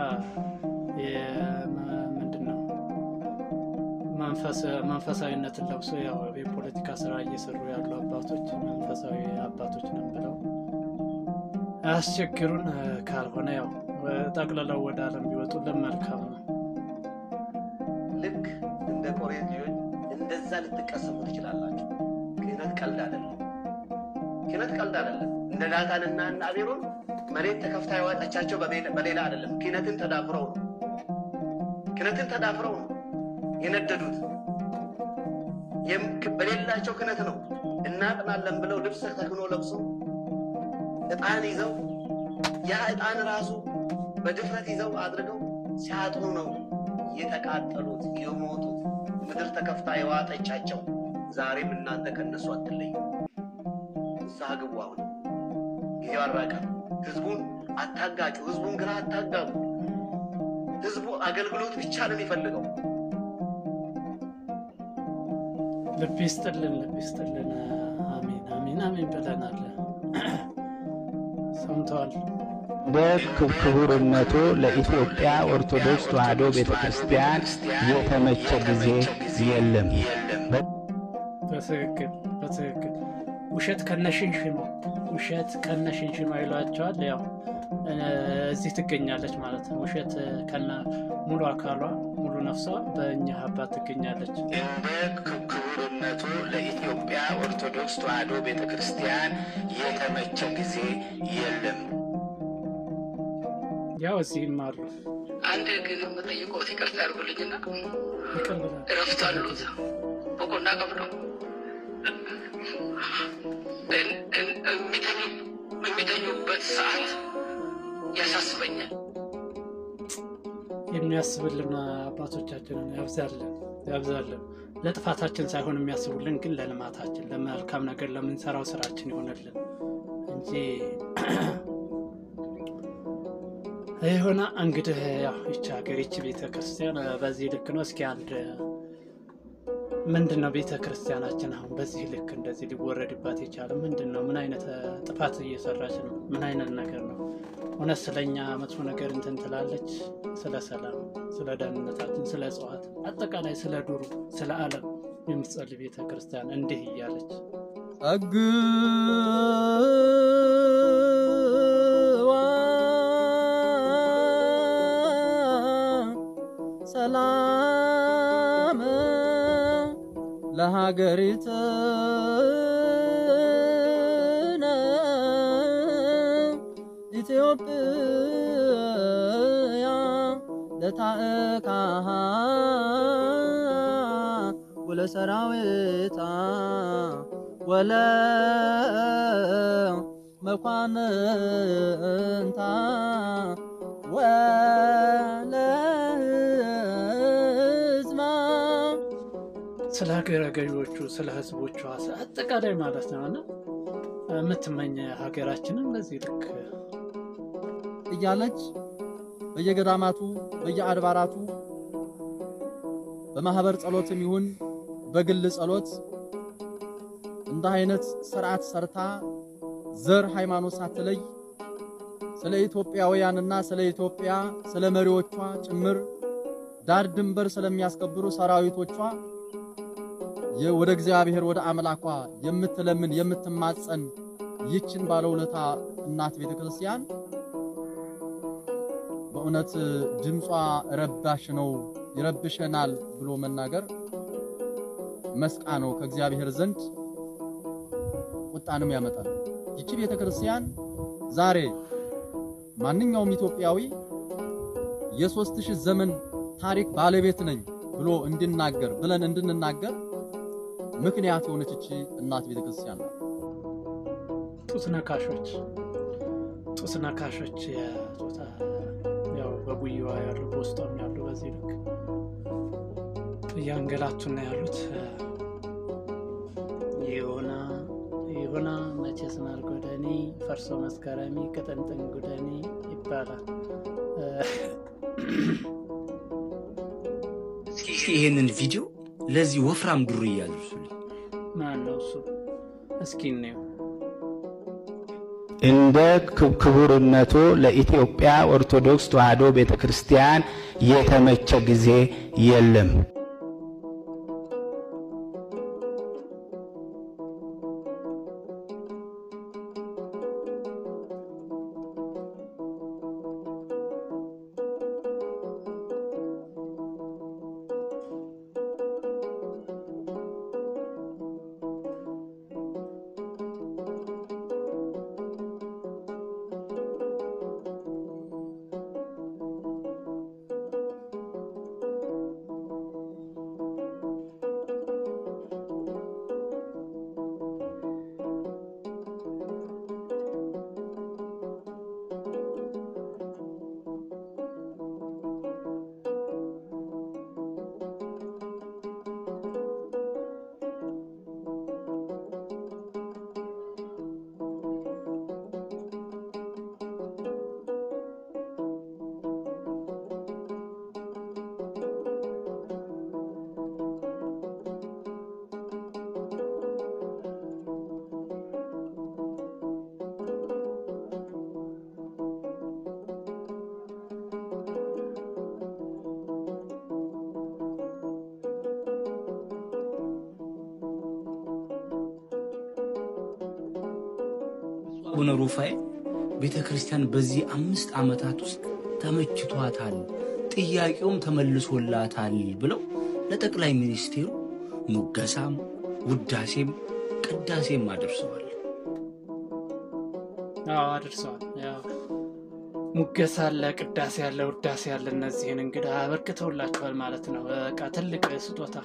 ምንድን ነው መንፈሳዊነትን ለብሶ ያው የፖለቲካ ስራ እየሰሩ ያሉ አባቶች መንፈሳዊ አባቶች ነን ብለው አያስቸግሩን። ካልሆነ ያው ጠቅልለው ወደ ዓለም ቢወጡልን መልካም ነው። ልክ እንደ ቆሬት ልጆች እንደዛ ልትቀሰሙ ትችላላችሁ። ክህነት ቀልድ አይደለም። ክህነት ቀልድ አይደለም። እንደ ዳታንና እና አቤሮን መሬት ተከፍታ ያዋጠቻቸው በሌላ አይደለም። ክህነትን ተዳፍረው ነው። ክህነትን ተዳፍረው ነው የነደዱት። በሌላቸው ክህነት ነው እናጥናለን ብለው ልብስ ተክኖ ለብሶ ዕጣን ይዘው ያ ዕጣን ራሱ በድፍረት ይዘው አድርገው ሲያጥኑ ነው የተቃጠሉት የሞቱት። ምድር ተከፍታ የዋጠቻቸው። ዛሬም እናንተ ከነሱ አትለዩ። ንስሐ ግቡ። አሁን ጊዜው አራቀ። ህዝቡን አታጋጩ። ህዝቡን ግራ አታጋቡ። ህዝቡ አገልግሎት ብቻ ነው የሚፈልገው። ልብ ይስጥልን፣ ልብ ይስጥልን። አሜን፣ አሜን፣ አሜን ብለናል። ሰምተዋል። በክቡርነቱ ለኢትዮጵያ ኦርቶዶክስ ተዋሕዶ ቤተ ክርስቲያን የተመቸ ጊዜ የለም። በትክክል በትክክል ውሸት ከነሽንሽኑ ውሸት ከነሽንሽኑ ይሏቸዋል። ያው እዚህ ትገኛለች ማለት ነው። ውሸት ከነ ሙሉ አካሏ ሙሉ ነፍሷ በእኛ አባት ትገኛለች። እንደ ክቡርነቱ ለኢትዮጵያ ኦርቶዶክስ ተዋሕዶ ቤተ ክርስቲያን የተመቸ ጊዜ የለም። ያው እዚህም አሉ አንድ ግን የምጠይቀው ይቅርታ ያድርጉልኝና ይቀልላል። እረፍት አሉት በቆና ቀብለው የሚተኙበት ሰዓት ያሳስበኛል። የሚያስብልን አባቶቻችንን ያብዛልን። ያብዛልን። ለጥፋታችን ሳይሆን የሚያስቡልን ግን ለልማታችን፣ ለመልካም ነገር ለምንሰራው ስራችን ይሆንልን እንጂ የሆነ እንግዲህ ያው ይቺ ሀገር ይቺ ቤተ ክርስቲያን በዚህ ልክ ነው። እስኪ አንድ ምንድን ነው ቤተ ክርስቲያናችን አሁን በዚህ ልክ እንደዚህ ሊወረድባት የቻለ ምንድን ነው? ምን አይነት ጥፋት እየሰራች ነው? ምን አይነት ነገር ነው? እውነት ስለኛ መጥፎ ነገር እንትን ትላለች? ስለ ሰላም፣ ስለ ደህንነታችን፣ ስለ እጽዋት፣ አጠቃላይ ስለ ዱሩ፣ ስለ ዓለም የምትጸልይ ቤተ ክርስቲያን እንዲህ እያለች ጸግዋ ሰላም ለሀገሪትነ ኢትዮጵያ ለታእካሃ ወለሰራዊታ ወለ መኳንንታ ወለ ህዝባ ስለ ሀገረ ገዢዎቹ፣ ስለ ህዝቦቿ፣ ስለ አጠቃላይ ማለት ነው እና የምትመኝ ሀገራችንን በዚህ ልክ እያለች በየገዳማቱ በየአድባራቱ በማህበር ጸሎትም ይሁን በግል ጸሎት እንደ አይነት ስርዓት ሰርታ ዘር ሃይማኖት ሳትለይ ስለ ኢትዮጵያውያንና ስለ ኢትዮጵያ ስለ መሪዎቿ ጭምር ዳር ድንበር ስለሚያስከብሩ ሰራዊቶቿ ወደ እግዚአብሔር ወደ አምላኳ የምትለምን የምትማጸን ይችን ባለውለታ እናት ቤተ ክርስቲያን በእውነት ድምጿ ረባሽ ነው፣ ይረብሸናል ብሎ መናገር መስቃ ነው ከእግዚአብሔር ዘንድ ቁጣንም ያመጣል። ይቺ ቤተ ክርስቲያን ዛሬ ማንኛውም ኢትዮጵያዊ የሦስት ሺህ ዘመን ታሪክ ባለቤት ነኝ ብሎ እንዲናገር ብለን እንድንናገር ምክንያት የሆነች ይቺ እናት ቤተ ክርስቲያን ናት። ጡት ነካሾች ጡት ነካሾች የጾታ ያው በጉያዋ ያሉ በውስጧም ያሉ በዚህ ልክ እያንገላቱና ያሉት ይሁና ይሁና መቼስ ማር ጎደኔ ፈርሶ መስከረሚ ቅጥንጥን ጉደኔ ይባላል። እስኪ ይሄንን ቪዲዮ ለዚህ ወፍራም ዱርዬ ያድርሱልኝ። ማን ነው እሱ? እስኪ እንየው። እንደ ክቡርነቱ ለኢትዮጵያ ኦርቶዶክስ ተዋሕዶ ቤተ ክርስቲያን የተመቸ ጊዜ የለም። አቡነ ሩፋኤል ቤተ ክርስቲያን በዚህ አምስት ዓመታት ውስጥ ተመችቷታል፣ ጥያቄውም ተመልሶላታል ብለው ለጠቅላይ ሚኒስቴሩ ሙገሳም ውዳሴም ቅዳሴም አድርሰዋል። አዎ አድርሰዋል። ያው ሙገሳ አለ፣ ቅዳሴ አለ፣ ውዳሴ አለ። እነዚህን እንግዲህ አበርክተውላቸዋል ማለት ነው። በቃ ትልቅ ስጦታ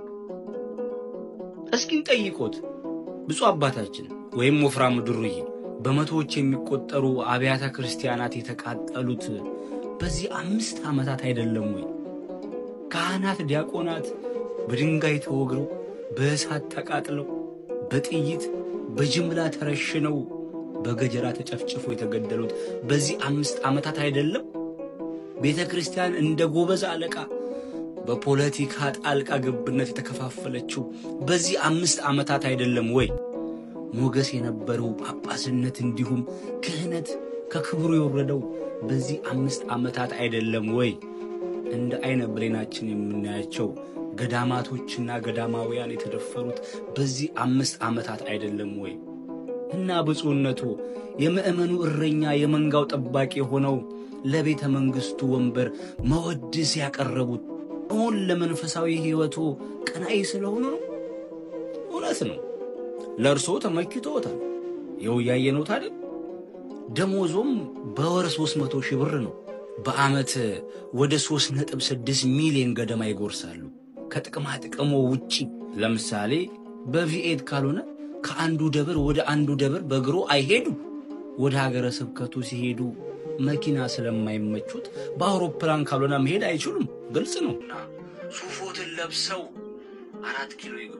እስኪ እንጠይቆት ብፁዕ አባታችን ወይም ወፍራም ድሩዬ በመቶዎች የሚቆጠሩ አብያተ ክርስቲያናት የተቃጠሉት በዚህ አምስት ዓመታት አይደለም ወይ? ካህናት፣ ዲያቆናት በድንጋይ ተወግረው በእሳት ተቃጥለው በጥይት በጅምላ ተረሽነው በገጀራ ተጨፍጭፎ የተገደሉት በዚህ አምስት ዓመታት አይደለም? ቤተ ክርስቲያን እንደ ጎበዝ አለቃ በፖለቲካ ጣልቃ ገብነት የተከፋፈለችው በዚህ አምስት ዓመታት አይደለም ወይ? ሞገስ የነበረው ጳጳስነት እንዲሁም ክህነት ከክብሩ የወረደው በዚህ አምስት ዓመታት አይደለም ወይ? እንደ አይነ ብሌናችን የምናያቸው ገዳማቶችና ገዳማውያን የተደፈሩት በዚህ አምስት ዓመታት አይደለም ወይ? እና ብፁዕነቱ የምእመኑ እረኛ የመንጋው ጠባቂ ሆነው ለቤተ መንግሥቱ ወንበር መወድስ ያቀረቡት አሁን ለመንፈሳዊ ሕይወቱ ቀናኢ ስለሆኑ ነው። እውነት ነው፣ ለእርስዎ ተመክቶታል። ይኸው እያየነው ታዲያ ደሞዞም በወር ሦስት መቶ ሺህ ብር ነው። በዓመት ወደ ሦስት ነጥብ ስድስት ሚሊዮን ገደማ ይጎርሳሉ። ከጥቅማ ጥቅሞ ውጪ ለምሳሌ በቪኤት ካልሆነ ከአንዱ ደብር ወደ አንዱ ደብር በእግሮ አይሄዱ። ወደ ሀገረ ስብከቱ ሲሄዱ መኪና ስለማይመቹት በአውሮፕላን ካልሆነ መሄድ አይችሉም። ግልጽ ነው። ሱፎትን ለብሰው አራት ኪሎ ይግቡ።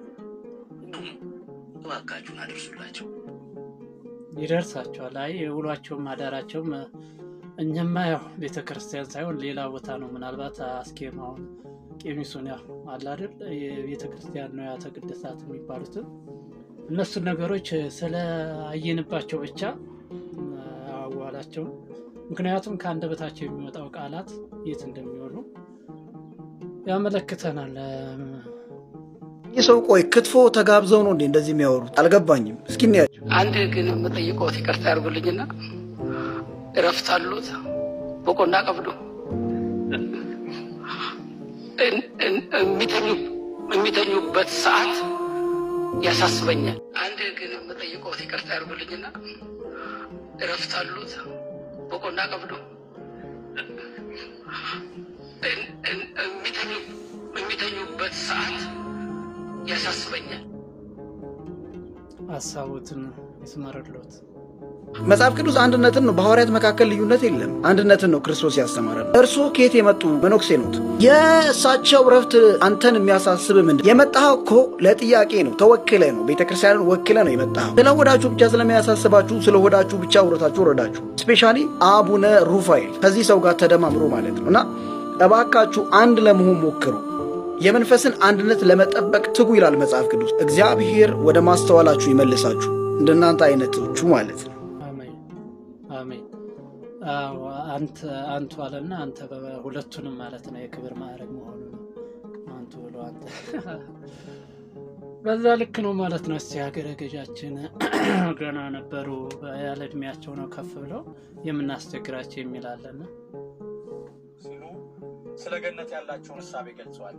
እባካችሁን አድርሱላቸው። ይደርሳቸዋል። አይ የውሏቸውም አዳራቸውም እኛማ ያው ቤተ ክርስቲያን ሳይሆን ሌላ ቦታ ነው። ምናልባት አስኬማውን ቄሚሱን ያው አለ አይደል የቤተ ክርስቲያን ንዋያተ ቅድሳት የሚባሉትን እነሱን ነገሮች ስለ አየንባቸው ብቻ አዋላቸውን ምክንያቱም ከአንደበታቸው የሚወጣው ቃላት የት እንደሚሆኑ ያመለክተናል። ይህ ሰው ቆይ ክትፎ ተጋብዘው ነው እንዴ እንደዚህ የሚያወሩት? አልገባኝም። እስኪ እንያቸው። አንድ ግን የምጠይቀዎት ይቅርታ ያድርጉልኝና እረፍት አሉት በቆና ቀብዶ የሚተኙበት ሰዓት ያሳስበኛል። አንድ ግን የምጠይቀዎት ይቅርታ ያድርጉልኝና እረፍት አሉት በቆና ቀብዶ የሚተኙበት ሰዓት ያሳስበኛል። ሀሳቦትን ይስመርሎት። መጽሐፍ ቅዱስ አንድነትን ነው። በሐዋርያት መካከል ልዩነት የለም። አንድነትን ነው ክርስቶስ ያስተማረን። እርስዎ ከየት የመጡ መነኩሴ ኖት? የእሳቸው ረፍት አንተን የሚያሳስብ ምንድን? የመጣኸው እኮ ለጥያቄ ነው። ተወክለ ነው። ቤተ ክርስቲያንን ወክለ ነው የመጣኸው። ስለ ሆዳችሁ ብቻ ስለሚያሳስባችሁ ስለ ሆዳችሁ ብቻ ውረታችሁ ወረዳችሁ። ስፔሻሊ አቡነ ሩፋኤል ከዚህ ሰው ጋር ተደማምሮ ማለት ነው እና እባካችሁ አንድ ለመሆን ሞክሩ። የመንፈስን አንድነት ለመጠበቅ ትጉ ይላል መጽሐፍ ቅዱስ። እግዚአብሔር ወደ ማስተዋላችሁ ይመልሳችሁ፣ እንደናንተ አይነቶቹ ማለት ነው። አሜን። አዎ፣ አንተ አንቱ አለና አንተ ሁለቱንም ማለት ነው የክብር ማዕረግ መሆኑ ነው። አንቱ ብሎ አንተ በዛ ልክ ነው ማለት ነው። እስቲ ሀገረ ገዣችን ገና ነበሩ ያለ እድሜያቸው ነው ከፍ ብለው የምናስቸግራቸው የሚላለን ሲሉ ስለ ገነት ያላቸውን እሳቤ ገልጸዋል።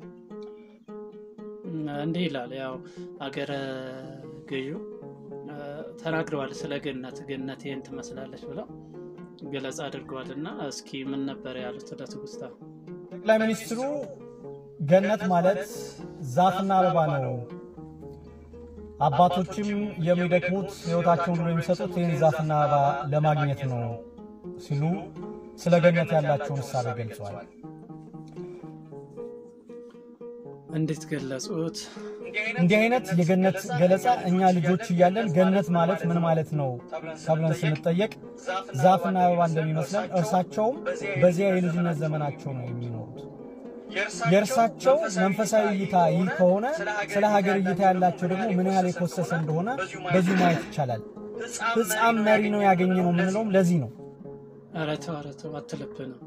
እንዲህ ይላል። ያው አገረ ገዢ ተናግረዋል ስለ ገነት ገነት ይህን ትመስላለች ብለው ገለጻ አድርገዋል። እና እስኪ ምን ነበር ያሉት ለትውስታ? ጠቅላይ ሚኒስትሩ ገነት ማለት ዛፍና አበባ ነው፣ አባቶችም የሚደክሙት ሕይወታቸውን ብሎ የሚሰጡት ይህን ዛፍና አበባ ለማግኘት ነው ሲሉ ስለ ገነት ያላቸውን እሳቤ ገልጸዋል። እንዴት ገለጹት? እንዲህ አይነት የገነት ገለጻ እኛ ልጆች እያለን ገነት ማለት ምን ማለት ነው ተብለን ስንጠየቅ ዛፍና አበባ እንደሚመስለን እርሳቸውም በዚያ የልጅነት ዘመናቸው ነው የሚኖሩት። የእርሳቸው መንፈሳዊ እይታ ይህ ከሆነ ስለ ሀገር እይታ ያላቸው ደግሞ ምን ያህል የኮሰሰ እንደሆነ በዚሁ ማየት ይቻላል። ሕፃን መሪ ነው ያገኘ ነው የምንለውም ለዚህ ነው። ኧረ ተው ኧረ ተው አትልብንም።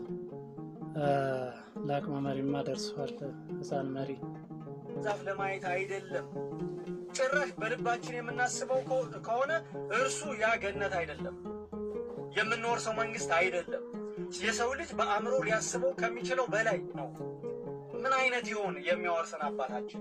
ለአቅመ መሪማ ደርሷል። ሕፃን መሪ ዛፍ ለማየት አይደለም ጭራሽ በልባችን የምናስበው ከሆነ እርሱ ያ ገነት አይደለም፣ የምንወርሰው መንግስት አይደለም። የሰው ልጅ በአእምሮ ሊያስበው ከሚችለው በላይ ነው። ምን አይነት ይሆን የሚያወርሰን አባታችን?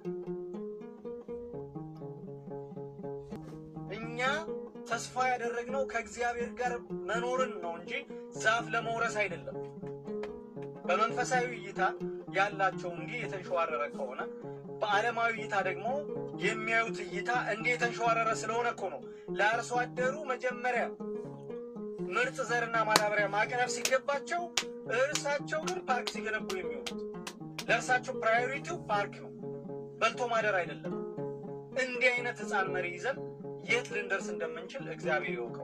እኛ ተስፋ ያደረግነው ከእግዚአብሔር ጋር መኖርን ነው እንጂ ዛፍ ለመውረስ አይደለም። በመንፈሳዊ እይታ ያላቸው እንዲህ የተንሸዋረረ ከሆነ በዓለማዊ እይታ ደግሞ የሚያዩት እይታ እንዲህ የተንሸዋረረ ስለሆነ እኮ ነው ለአርሶ አደሩ መጀመሪያ ምርጥ ዘርና ማዳበሪያ ማቅረብ ሲገባቸው እርሳቸው ግን ፓርክ ሲገነቡ የሚሆኑት። ለእርሳቸው ፕራዮሪቲው ፓርክ ነው፣ በልቶ ማደር አይደለም። እንዲህ አይነት ህፃን መሪ ይዘን የት ልንደርስ እንደምንችል እግዚአብሔር ይወቀው።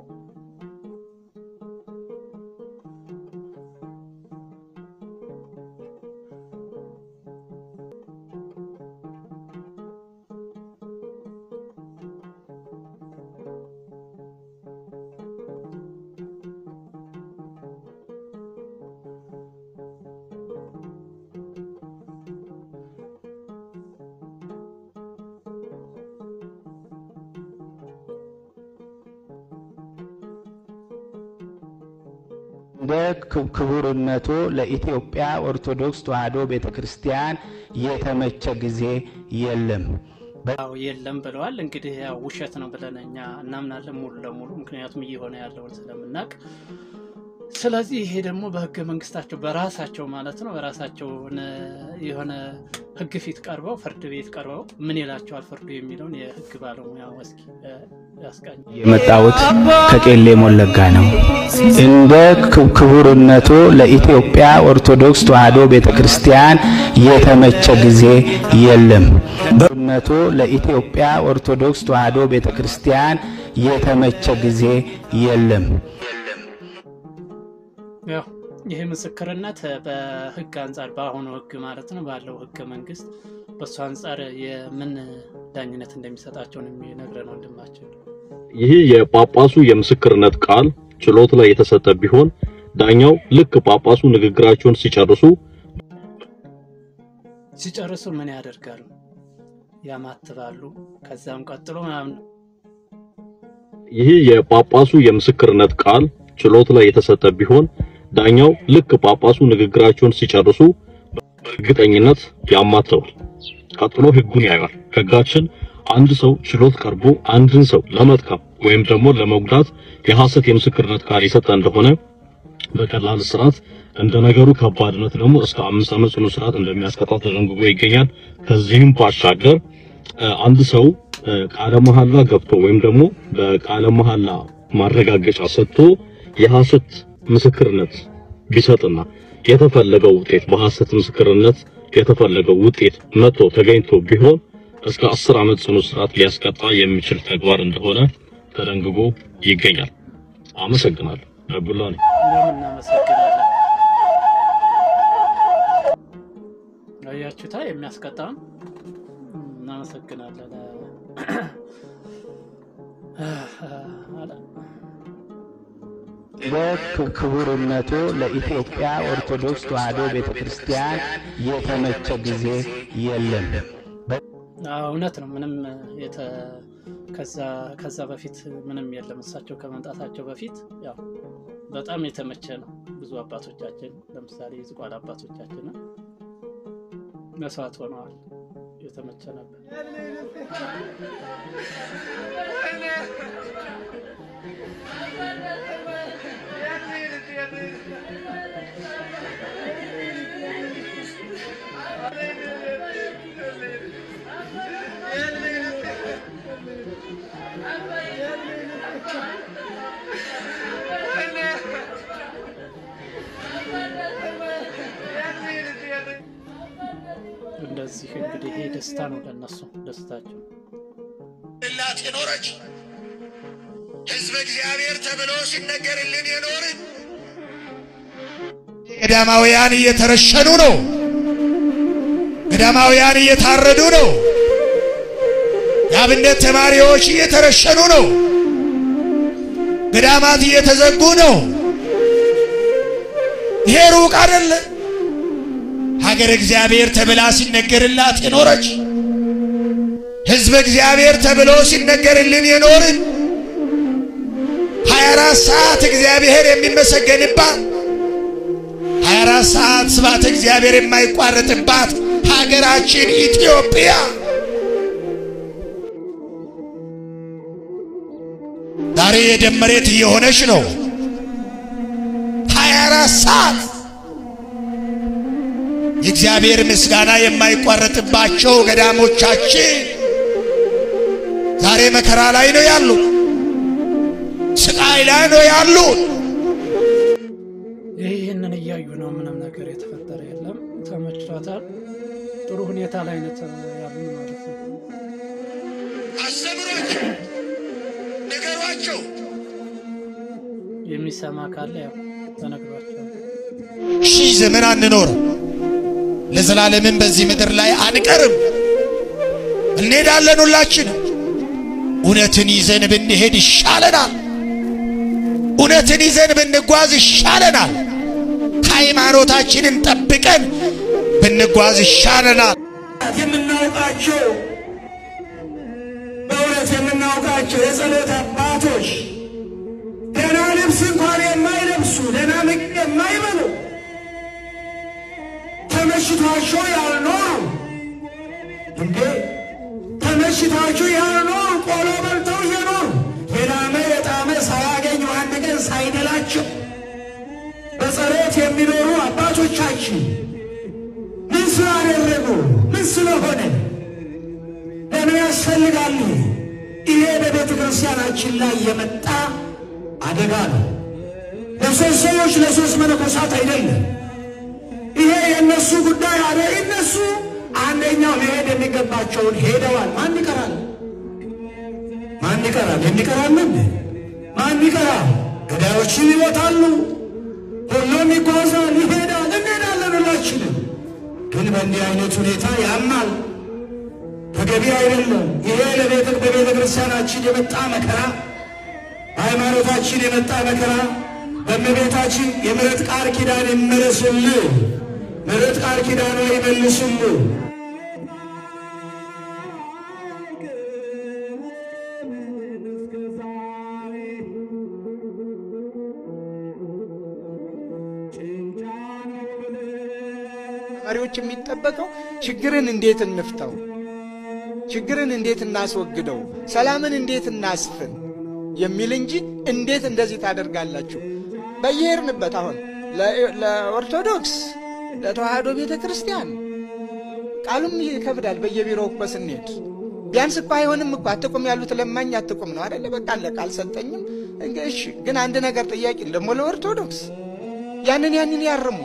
እንደ ክቡርነቱ ለኢትዮጵያ ኦርቶዶክስ ተዋሕዶ ቤተ ክርስቲያን የተመቸ ጊዜ የለም። አዎ የለም ብለዋል። እንግዲህ ያው ውሸት ነው ብለን እኛ እናምናለን ሙሉ ለሙሉ ምክንያቱም እየሆነ ያለውን ስለምናውቅ። ስለዚህ ይሄ ደግሞ በህገ መንግስታቸው በራሳቸው ማለት ነው በራሳቸው የሆነ ህግ ፊት ቀርበው ፍርድ ቤት ቀርበው ምን ይላቸዋል ፍርዱ የሚለውን የህግ ባለሙያ እስኪ ያስቃኝ። የመጣሁት ከቄሌ ሞለጋ ነው። እንደ ክቡርነቱ ለኢትዮጵያ ኦርቶዶክስ ተዋሕዶ ቤተ ክርስቲያን የተመቸ ጊዜ የለም። ክቡርነቱ ለኢትዮጵያ ኦርቶዶክስ ተዋሕዶ ቤተ ክርስቲያን የተመቸ ጊዜ የለም። ያው ይህ ምስክርነት በህግ አንጻር በአሁኑ ህግ ማለት ነው ባለው ህገ መንግስት በእሱ አንጻር የምን ዳኝነት እንደሚሰጣቸው ነው የሚነግረን ወንድማችን። ይህ የጳጳሱ የምስክርነት ቃል ችሎት ላይ የተሰጠ ቢሆን ዳኛው ልክ ጳጳሱ ንግግራቸውን ሲጨርሱ ሲጨርሱ ምን ያደርጋሉ? ያማትባሉ። ከዛም ቀጥሎ ምናምን ይህ የጳጳሱ የምስክርነት ቃል ችሎት ላይ የተሰጠ ቢሆን ዳኛው ልክ ጳጳሱ ንግግራቸውን ሲጨርሱ በእርግጠኝነት ያማትባል። ቀጥሎ ህጉን ያያል። ህጋችን አንድ ሰው ችሎት ቀርቦ አንድን ሰው ለመጥቀም ወይም ደግሞ ለመጉዳት የሐሰት የምስክርነት ቃል የሰጠ እንደሆነ በቀላል እስራት እንደ ነገሩ ከባድነት ደግሞ እስከ አምስት ዓመት ጽኑ እስራት እንደሚያስቀጣ ተደንግጎ ይገኛል። ከዚህም ባሻገር አንድ ሰው ቃለ መሐላ ገብቶ ወይም ደግሞ በቃለ መሐላ ማረጋገጫ ሰጥቶ የሐሰት ምስክርነት ቢሰጥና የተፈለገው ውጤት በሐሰት ምስክርነት የተፈለገው ውጤት መጥቶ ተገኝቶ ቢሆን እስከ አስር ዓመት ጽኑ እስራት ሊያስቀጣ የሚችል ተግባር እንደሆነ ተደንግጎ ይገኛል። አመሰግናለሁ። አብዱላ ነኝ። እኛም እናመሰግናለን። አያችሁታ የሚያስቀጣውን እናመሰግናለን። በክቡርነቱ ለኢትዮጵያ ኦርቶዶክስ ተዋሕዶ ቤተ ክርስቲያን የተመቸ ጊዜ የለም። አዎ፣ እውነት ነው። ምንም የተ ከዛ ከዛ በፊት ምንም የለም። እሳቸው ከመምጣታቸው በፊት ያው በጣም የተመቸ ነው። ብዙ አባቶቻችን ለምሳሌ የዝቋላ አባቶቻችን መስዋዕት ሆነዋል። የተመቸ ነበር። እንደዚህ እንግዲህ ይሄ ደስታ ነው ለነሱ ደስታቸው። ላት የኖረች ህዝበ እግዚአብሔር ተብሎ ሲነገርልን የኖርን ገዳማውያን እየተረሸኑ ነው። ገዳማውያን እየታረዱ ነው። የአብነት ተማሪዎች እየተረሸኑ ነው። ገዳማት እየተዘጉ ነው። ይሄ ሩቅ አይደለ። ሀገር እግዚአብሔር ተብላ ሲነገርላት የኖረች ህዝበ እግዚአብሔር ተብሎ ሲነገርልን የኖርን 24 ሰዓት እግዚአብሔር የሚመሰገንባት 24 ሰዓት ስብሐተ እግዚአብሔር የማይቋረጥባት ሀገራችን ኢትዮጵያ ዛሬ የደም መሬት እየሆነች ነው። 24 ሰዓት የእግዚአብሔር ምስጋና የማይቋረጥባቸው ገዳሞቻችን ዛሬ መከራ ላይ ነው ያሉ፣ ስቃይ ላይ ነው ያሉ። ይህንን እያዩ ነው ምንም ነገር የተፈጠረ የለም። ተመችቷታል። ጥሩ ሁኔታ ላይ ነው ያሉ ማለት ነው። አስተምሯቸው፣ ንገሯቸው። የሚሰማ ካለ ያው ተነግሯቸዋል። ሺህ ዘመን አንኖርም፣ ለዘላለምም በዚህ ምድር ላይ አንቀርም። እንሄዳለን ሁላችንም። እውነትን ይዘን ብንሄድ ይሻለናል። እውነትን ይዘን ብንጓዝ ይሻለናል። ሃይማኖታችንን ጠብቀን ብንጓዝ ይሻለናል። የምናውቃቸው በእውነት የምናውቃቸው የጸሎት አባቶች ደህና ልብስ እንኳን የማይለብሱ ደህና ምግብ የማይበሉ ተመሽቷቸው ያልኖሩ እንዴ ተመሽቷቸው ያልኖሩ ቆሎ በልተው እየኖሩ የላመ የጣመ ሳያገኙ አንድ ቀን ሳይደላቸው በጸሎት የሚኖሩ አባቶቻችን ምን ስላደረጉ ምን ስለሆነ ለምን ያስፈልጋሉ? ይሄ በቤተ ክርስቲያናችን ላይ የመጣ አደጋ ነው። ለሶስት ሰዎች ለሶስት መነኮሳት አይደለም። ይሄ የእነሱ ጉዳይ አለ። እነሱ አንደኛው መሄድ የሚገባቸውን ሄደዋል። ማን ይቀራል? ማን ይቀራል? የሚቀራልን ማን ይቀራል? ገዳዮችም ይሞታሉ። ሁሉም ይጓዛል፣ ይሄዳል፣ እንሄዳለን ሁላችንም። ግን በእንዲህ አይነት ሁኔታ ያማል፣ ተገቢ አይደለም። ይሄ ለቤተ በቤተ ክርስቲያናችን የመጣ መከራ፣ በሃይማኖታችን የመጣ መከራ በእመቤታችን የምሕረት ቃል ኪዳን ይመለስልን። ምሕረት ቃል ኪዳኗ ይመልስልን። መሪዎች የሚጠበቀው ችግርን እንዴት እንፍታው፣ ችግርን እንዴት እናስወግደው፣ ሰላምን እንዴት እናስፍን የሚል እንጂ እንዴት እንደዚህ ታደርጋላችሁ በየሄድንበት አሁን ለኦርቶዶክስ ለተዋህዶ ቤተ ክርስቲያን ቃሉም ይከብዳል። በየቢሮው እኮ ስንሄድ ቢያንስ እኮ አይሆንም እኮ አትቁም ያሉት ለማኝ አትቁም ነው አደለ? በቃ አለቀ። አልሰጠኝም። እሺ፣ ግን አንድ ነገር ጥያቄ ደግሞ ለኦርቶዶክስ ያንን ያንን ያርሙ።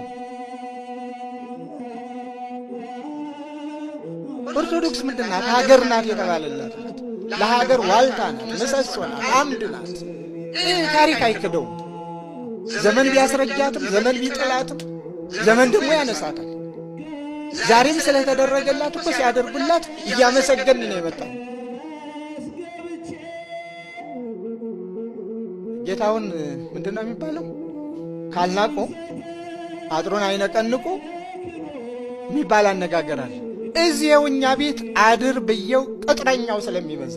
ኦርቶዶክስ ምንድን ናት? ሀገር ናት የተባለላት ናት። ለሀገር ዋልታ ናት፣ ምሰሶ ናት፣ አምድ ናት። ይህ ታሪክ አይክደውም። ዘመን ቢያስረጃትም ዘመን ቢጥላትም ዘመን ደግሞ ያነሳታል። ዛሬም ስለተደረገላት እኮ ሲያደርጉላት እያመሰገን ነው የመጣው። ጌታውን ምንድን ነው የሚባለው? ካልናቁ አጥሩን አይነቀንቁ የሚባል አነጋገር አለ። እዚያው እኛ ቤት አድር ብየው ቅጥረኛው ስለሚበዛ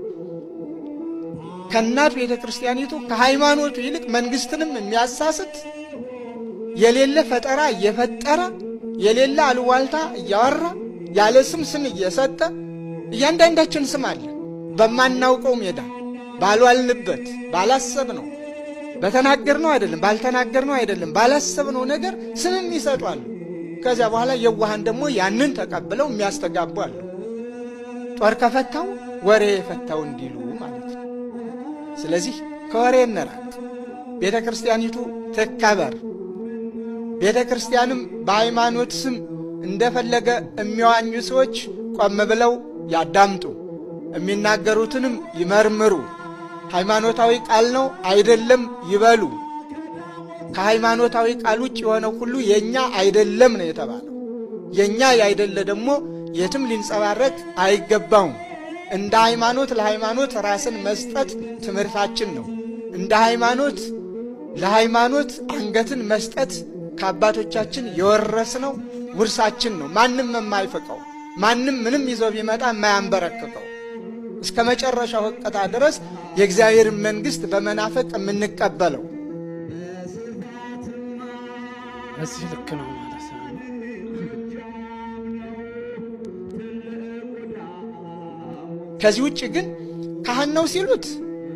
ከእናት ቤተ ክርስቲያኒቱ ከሃይማኖቱ ይልቅ መንግስትንም የሚያሳስት የሌለ ፈጠራ እየፈጠረ የሌለ አሉዋልታ እያወራ ያለ ስም ስም እየሰጠ እያንዳንዳችን ስም አለ። በማናውቀው ሜዳ ባልዋልንበት ባላሰብነው በተናገርነው አይደለም ባልተናገርነው አይደለም ባላሰብነው ነገር ስምም ይሰጧሉ። ከዚያ በኋላ የዋሃን ደግሞ ያንን ተቀብለው የሚያስተጋቡ አሉ። ጦር ከፈታው ወሬ የፈታው እንዲሉ ማለት ነው። ስለዚህ ከወሬ እንራቅ። ቤተ ክርስቲያኒቱ ትከበር። ቤተ ክርስቲያንም በሃይማኖት ስም እንደፈለገ የሚዋኙ ሰዎች ቆም ብለው ያዳምጡ፣ የሚናገሩትንም ይመርምሩ። ሃይማኖታዊ ቃል ነው አይደለም ይበሉ። ከሃይማኖታዊ ቃል ውጭ የሆነው ሁሉ የእኛ አይደለም ነው የተባለው። የእኛ ያይደለ ደግሞ የትም ሊንጸባረቅ አይገባውም። እንደ ሃይማኖት ለሃይማኖት ራስን መስጠት ትምህርታችን ነው። እንደ ሃይማኖት ለሃይማኖት አንገትን መስጠት ከአባቶቻችን የወረስነው ውርሳችን ነው። ማንም የማይፈቀው ማንም ምንም ይዞ ቢመጣ የማያንበረክከው እስከ መጨረሻው ሕቅታ ድረስ የእግዚአብሔርን መንግሥት በመናፈቅ የምንቀበለው እዚህ ልክ ነው ማለት ነው። ከዚህ ውጭ ግን ካህን ነው ሲሉት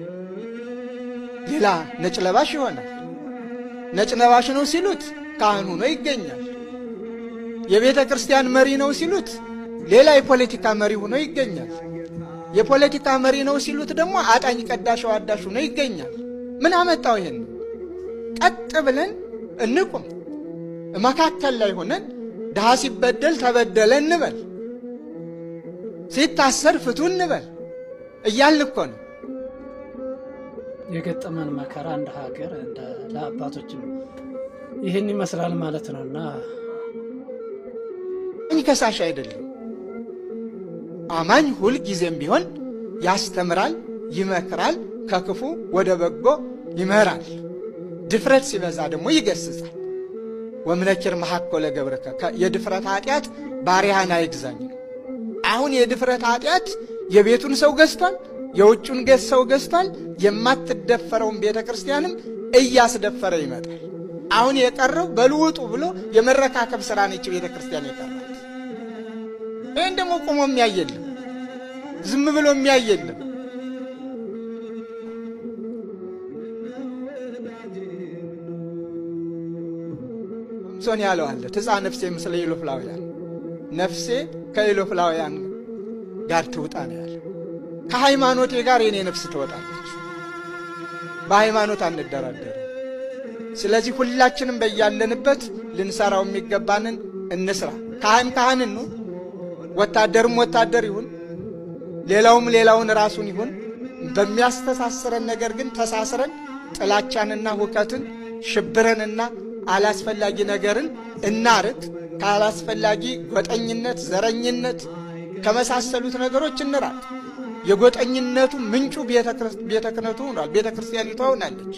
ሌላ ነጭ ለባሽ ይሆናል። ነጭ ለባሽ ነው ሲሉት ካህን ሆኖ ይገኛል። የቤተ ክርስቲያን መሪ ነው ሲሉት ሌላ የፖለቲካ መሪ ሆኖ ይገኛል። የፖለቲካ መሪ ነው ሲሉት ደግሞ አጣኝ ቀዳሽ አዋዳሽ ሆኖ ይገኛል። ምን አመጣው? ይሄን ቀጥ ብለን እንቁም። መካከል ላይ ሆነን ድሃ ሲበደል ተበደለ እንበል፣ ሲታሰር ፍቱ እንበል እያልን እኮ ነው። የገጠመን መከራ እንደ ሀገር እንደ ለአባቶችም ይህን ይመስላል ማለት ነው እና እኝ ከሳሽ አይደለም። አማኝ ሁል ጊዜም ቢሆን ያስተምራል፣ ይመክራል፣ ከክፉ ወደ በጎ ይመራል። ድፍረት ሲበዛ ደግሞ ይገስጻል። ወምነኪር መሐኮለ ገብርከ የድፍረት ኃጢአት ባሪያህን አይግዛኝ ነው። አሁን የድፍረት ኃጢአት የቤቱን ሰው ገዝቷል፣ የውጩን ገዝ ሰው ገዝቷል። የማትደፈረውን ቤተ ክርስቲያንም እያስደፈረ ይመጣል። አሁን የቀረው በልውጡ ብሎ የመረካከብ ሥራ ነች ቤተ ክርስቲያን የቀራት። ይህን ደግሞ ቆሞ የሚያየለም ዝም ብሎ የሚያየለም ሶን ያለው አለ ትፃ ነፍሴ ምስለ ኢሎፍላውያን ነፍሴ ከኢሎፍላውያን ጋር ትውጣ ነው ያለ። ከሃይማኖቴ ጋር የኔ ነፍስ ትወጣለች። በሃይማኖት አንደራደርም። ስለዚህ ሁላችንም በያለንበት ልንሰራው የሚገባንን እንስራ። ካህን ካህን እንሁን፣ ወታደርም ወታደር ይሁን፣ ሌላውም ሌላውን ራሱን ይሁን። በሚያስተሳስረን ነገር ግን ተሳስረን ጥላቻንና ሁከትን ሽብረንና አላስፈላጊ ነገርን እናርቅ። ካላስፈላጊ ጎጠኝነት፣ ዘረኝነት ከመሳሰሉት ነገሮች እንራቅ። የጎጠኝነቱ ምንጩ ቤተ ክህነቱ ሆኗል። ቤተ ክርስቲያኒቷ ሆናለች።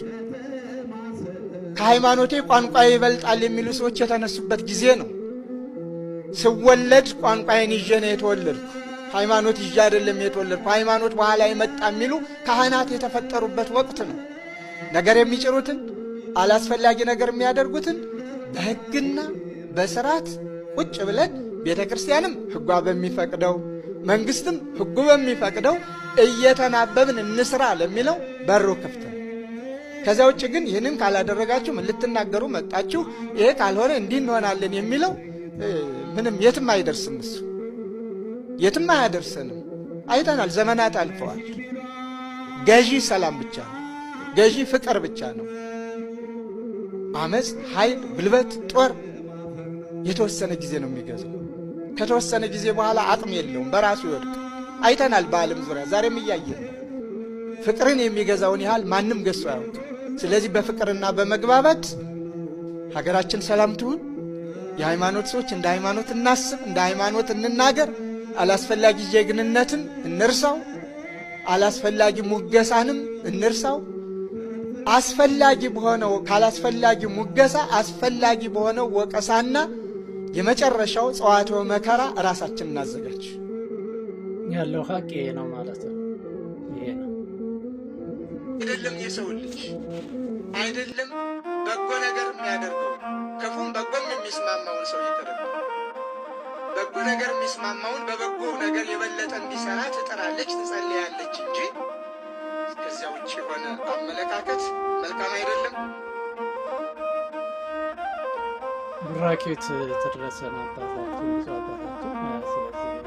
ከሃይማኖቴ ቋንቋ ይበልጣል የሚሉ ሰዎች የተነሱበት ጊዜ ነው። ስወለድ ቋንቋዬን ይዤ ነው የተወለድኩ፣ ሃይማኖት ይዤ አይደለም የተወለድኩ፣ ሃይማኖት በኋላ የመጣ የሚሉ ካህናት የተፈጠሩበት ወቅት ነው። ነገር የሚጭሩትን አላስፈላጊ ነገር የሚያደርጉትን በሕግና በስርዓት ቁጭ ብለን ቤተ ክርስቲያንም ሕጓ በሚፈቅደው መንግስትም ሕጉ በሚፈቅደው እየተናበብን እንስራ ለሚለው በሩ ክፍት ነው። ከዚያ ውጭ ግን ይህንን ካላደረጋችሁ ምን ልትናገሩ መጣችሁ፣ ይሄ ካልሆነ እንዲህ እንሆናለን የሚለው ምንም የትም አይደርስም። እሱ የትም አያደርሰንም። አይተናል። ዘመናት አልፈዋል። ገዢ ሰላም ብቻ ነው። ገዢ ፍቅር ብቻ ነው። አመፅ፣ ኃይል፣ ጉልበት፣ ጦር የተወሰነ ጊዜ ነው የሚገዛው። ከተወሰነ ጊዜ በኋላ አቅም የለውም፣ በራሱ ይወድቅ። አይተናል። በዓለም ዙሪያ ዛሬም እያየን ነው። ፍቅርን የሚገዛውን ያህል ማንም ገዝቶ አያውቅም። ስለዚህ በፍቅርና በመግባባት ሀገራችን ሰላም ትሁን። የሃይማኖት ሰዎች እንደ ሃይማኖት እናስብ፣ እንደ ሃይማኖት እንናገር። አላስፈላጊ ጀግንነትን እንርሳው፣ አላስፈላጊ ሙገሳንም እንርሳው። አስፈላጊ በሆነው ካላስፈላጊ ሙገሳ አስፈላጊ በሆነው ወቀሳና የመጨረሻው ጸዋትወ መከራ ራሳችን እናዘጋጅ። ያለው ሀቅ ይሄ ነው ማለት ነው። ይሄ ነው አይደለም የሰው ልጅ አይደለም በጎ ነገር የሚያደርገው ክፉም በጎም የሚስማማውን ሰው ይቅርብ። በጎ ነገር የሚስማማውን በበጎ ነገር የበለጠ እንዲሰራ ትጥራለች፣ ትጸልያለች እንጂ ከዚያ ውጭ የሆነ አመለካከት መልካም አይደለም። ቡራኬት ተደረሰን አባታችን ብዙ አባታችን ስለዚህ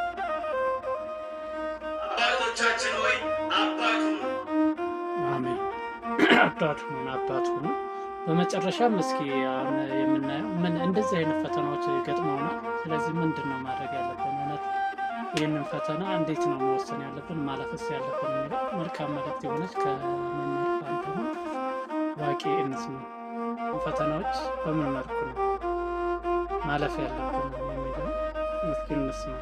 አባቶቻችን ሆይ አባት ሁኑ። አሜን አባት ሁኑ አባት ሁኑ። በመጨረሻም እስኪ አሁን የምናየው ምን እንደዚህ አይነት ፈተናዎች ገጥመውናል። ስለዚህ ምንድን ነው ማድረግ ያለብን? እውነት ይህንን ፈተና እንዴት ነው መወሰን ያለብን ማለፍስ ያለብን የሚለው መልካም መልእክት የሆነች ከመምህር ፋንታሁን ዋቂ እንስማ። ፈተናዎች በምን መልኩ ነው ማለፍ ያለብን የሚለው እስኪ እንስማ።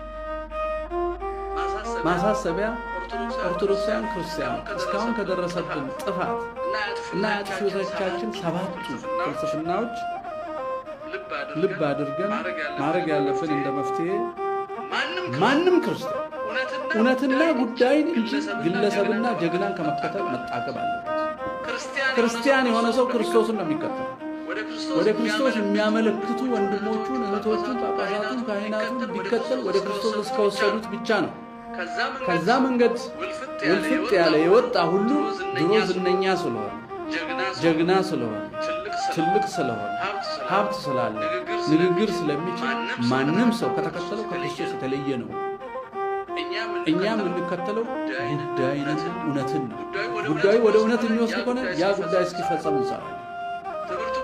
ማሳሰቢያ ኦርቶዶክሳውያን ክርስቲያኖች እስካሁን ከደረሰብን ጥፋት እና የአጥፊዎቻችን ሰባቱ ፍልስፍናዎች ልብ አድርገን ማድረግ ያለብን እንደ መፍትሄ ማንም ክርስቲያን እውነትና ጉዳይን እንጂ ግለሰብና ጀግናን ከመከተል መጣቀብ አለበት። ክርስቲያን የሆነ ሰው ክርስቶስን ነው የሚከተል። ወደ ክርስቶስ የሚያመለክቱ ወንድሞቹን፣ እህቶቹን፣ ጳጳሳቱን፣ ካህናቱን ቢከተል ወደ ክርስቶስ እስከወሰዱት ብቻ ነው። ከዛ መንገድ ውልፍጥ ያለ የወጣ ሁሉ ድሮ ዝነኛ ስለሆነ፣ ጀግና ስለሆነ፣ ትልቅ ስለሆነ፣ ሀብት ስላለ፣ ንግግር ስለሚችል ማንም ሰው ከተከተለው ከክርስቶስ የተለየ ነው። እኛ የምንከተለው ጉዳይን እውነትን ነው። ጉዳዩ ወደ እውነት የሚወስድ ከሆነ ያ ጉዳይ እስኪፈጸም እንሰራለን።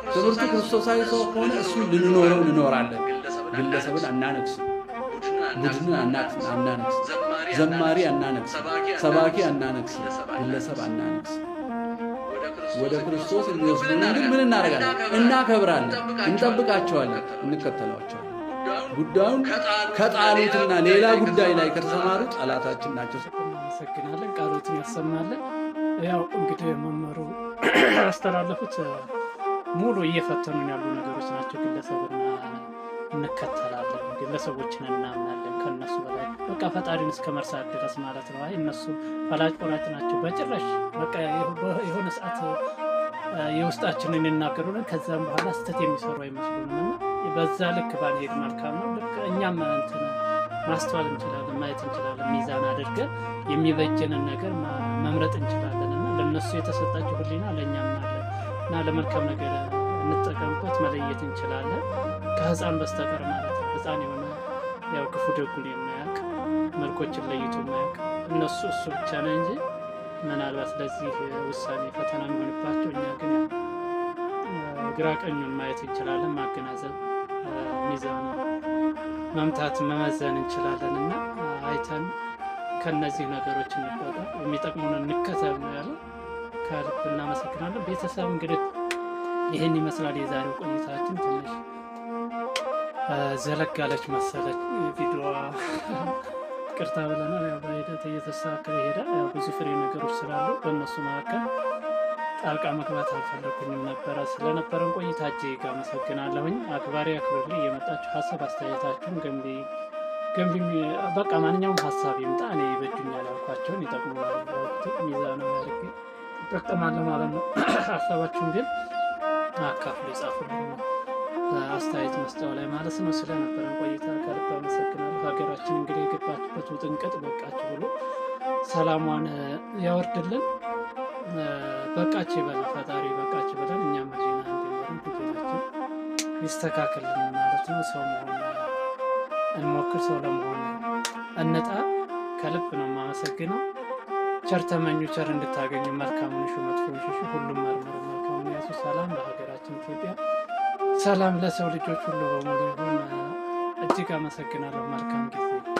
ትምህርቱ ክርስቶሳዊ ሰው ከሆነ እሱ ልንኖረው እንኖራለን። ግለሰብን አናነግስም፣ ቡድንን አናነግስም፣ ዘማሪ አናነግስም፣ ሰባኪ አናነግስም፣ ግለሰብ አናነግስም። ወደ ክርስቶስ የሚወስዱንን ግን ምን እናደርጋለን? እናከብራለን፣ እንጠብቃቸዋለን፣ እንከተሏቸዋለን። ጉዳዩን ከጣሉትና ሌላ ጉዳይ ላይ ከተሰማሩ ጠላታችን ናቸው። እናመሰግናለን። ቃሎትን ያሰማለን። ያው እንግዲህ መምህሩ ያስተላለፉት ሙሉ እየፈተኑን ያሉ ነገሮች ናቸው። ግለሰብና እንከተላለን፣ ግለሰቦችን እናምናለን ከነሱ በላይ በቃ ፈጣሪን እስከ መርሳት ድረስ ማለት ነው። አይ እነሱ ፈላጭ ቆራጭ ናቸው በጭራሽ በቃ የሆነ ሰዓት የውስጣችንን ይናገሩልን ከዛም በኋላ ስህተት የሚሰሩ አይመስሉንም እና በዛ ልክ ባንሄድ መልካም ነው። ልክ እኛም እንትን ማስተዋል እንችላለን፣ ማየት እንችላለን። ሚዛን አድርገን የሚበጀንን ነገር መምረጥ እንችላለን እና ለእነሱ የተሰጣቸው ሕሊና ለእኛም አለ እና ለመልካም ነገር እንጠቀምበት፣ መለየት እንችላለን ከህፃን በስተቀር ማለት ነው። ህፃን የሆነ ያው ክፉ ደጉን የማያውቅ መልኮችን ለይቶ የማያውቅ እነሱ እሱ ብቻ ነው እንጂ ምናልባት ለዚህ ውሳኔ ፈተና የሚሆንባቸው እኛ ግን ግራ ቀኙን ማየት እንችላለን፣ ማገናዘብ ሚዛኑ መምታት መመዘን እንችላለን እና አይተን ከነዚህ ነገሮች እንቆጠ የሚጠቅሙን እንከተል ነው ያለው። ከልብ እናመሰግናለን። ቤተሰብ እንግዲህ ይህን ይመስላል የዛሬው ቆይታችን። ትንሽ ዘለግ ያለች መሰለች ቪዲዮዋ ቅርታ ብለናል። ያው በሂደት እየተስተካከለ ይሄዳል። ያው ብዙ ፍሬ ነገሮች ስላሉ በእነሱ መካከል ጣልቃ መግባት አልፈለኩኝም ነበረ። ስለነበረን ቆይታ እጅግ አመሰግናለሁኝ። አክባሪ አክብር ላይ የመጣችሁ ሀሳብ አስተያየታችሁን ገንቢ ገንቢ በቃ ማንኛውም ሀሳብ ይምጣ። እኔ ይበጁኛል ያልኳቸውን ይጠቅሙናል ሚዛናዊ አድርጌ እጠቀማለሁ ማለት ነው። ሀሳባችሁን ግን አካፍሉ፣ ይጻፉልኝ አስተያየት መስጫው ላይ ማለት ነው። ስለነበረን ቆይታ ከልብ አመሰግናለሁ። ሀገራችን እንግዲህ የገባችበት ውጥንቅጥ በቃችሁ ብሎ ሰላሟን ያወርድልን። በቃች ይበል ፈጣሪ በቃች ብለን እኛም ህሊና እንዲኖረን ህሊናችን ይስተካከልን ማለት ነው። ሰው መሆን እንሞክር፣ ሰው ለመሆን እንጣ። ከልብ ነው የማመሰግነው። ቸር ተመኙ፣ ቸር እንድታገኙ፣ መልካሙን ሹ፣ መጥፎውን ሽሹ፣ ሁሉም መርምሩ፣ መልካሙን ያዙ። ሰላም ለሀገራችን ኢትዮጵያ፣ ሰላም ለሰው ልጆች ሁሉ በሙሉ ይሁን። እጅግ አመሰግናለሁ። መልካም ጊዜ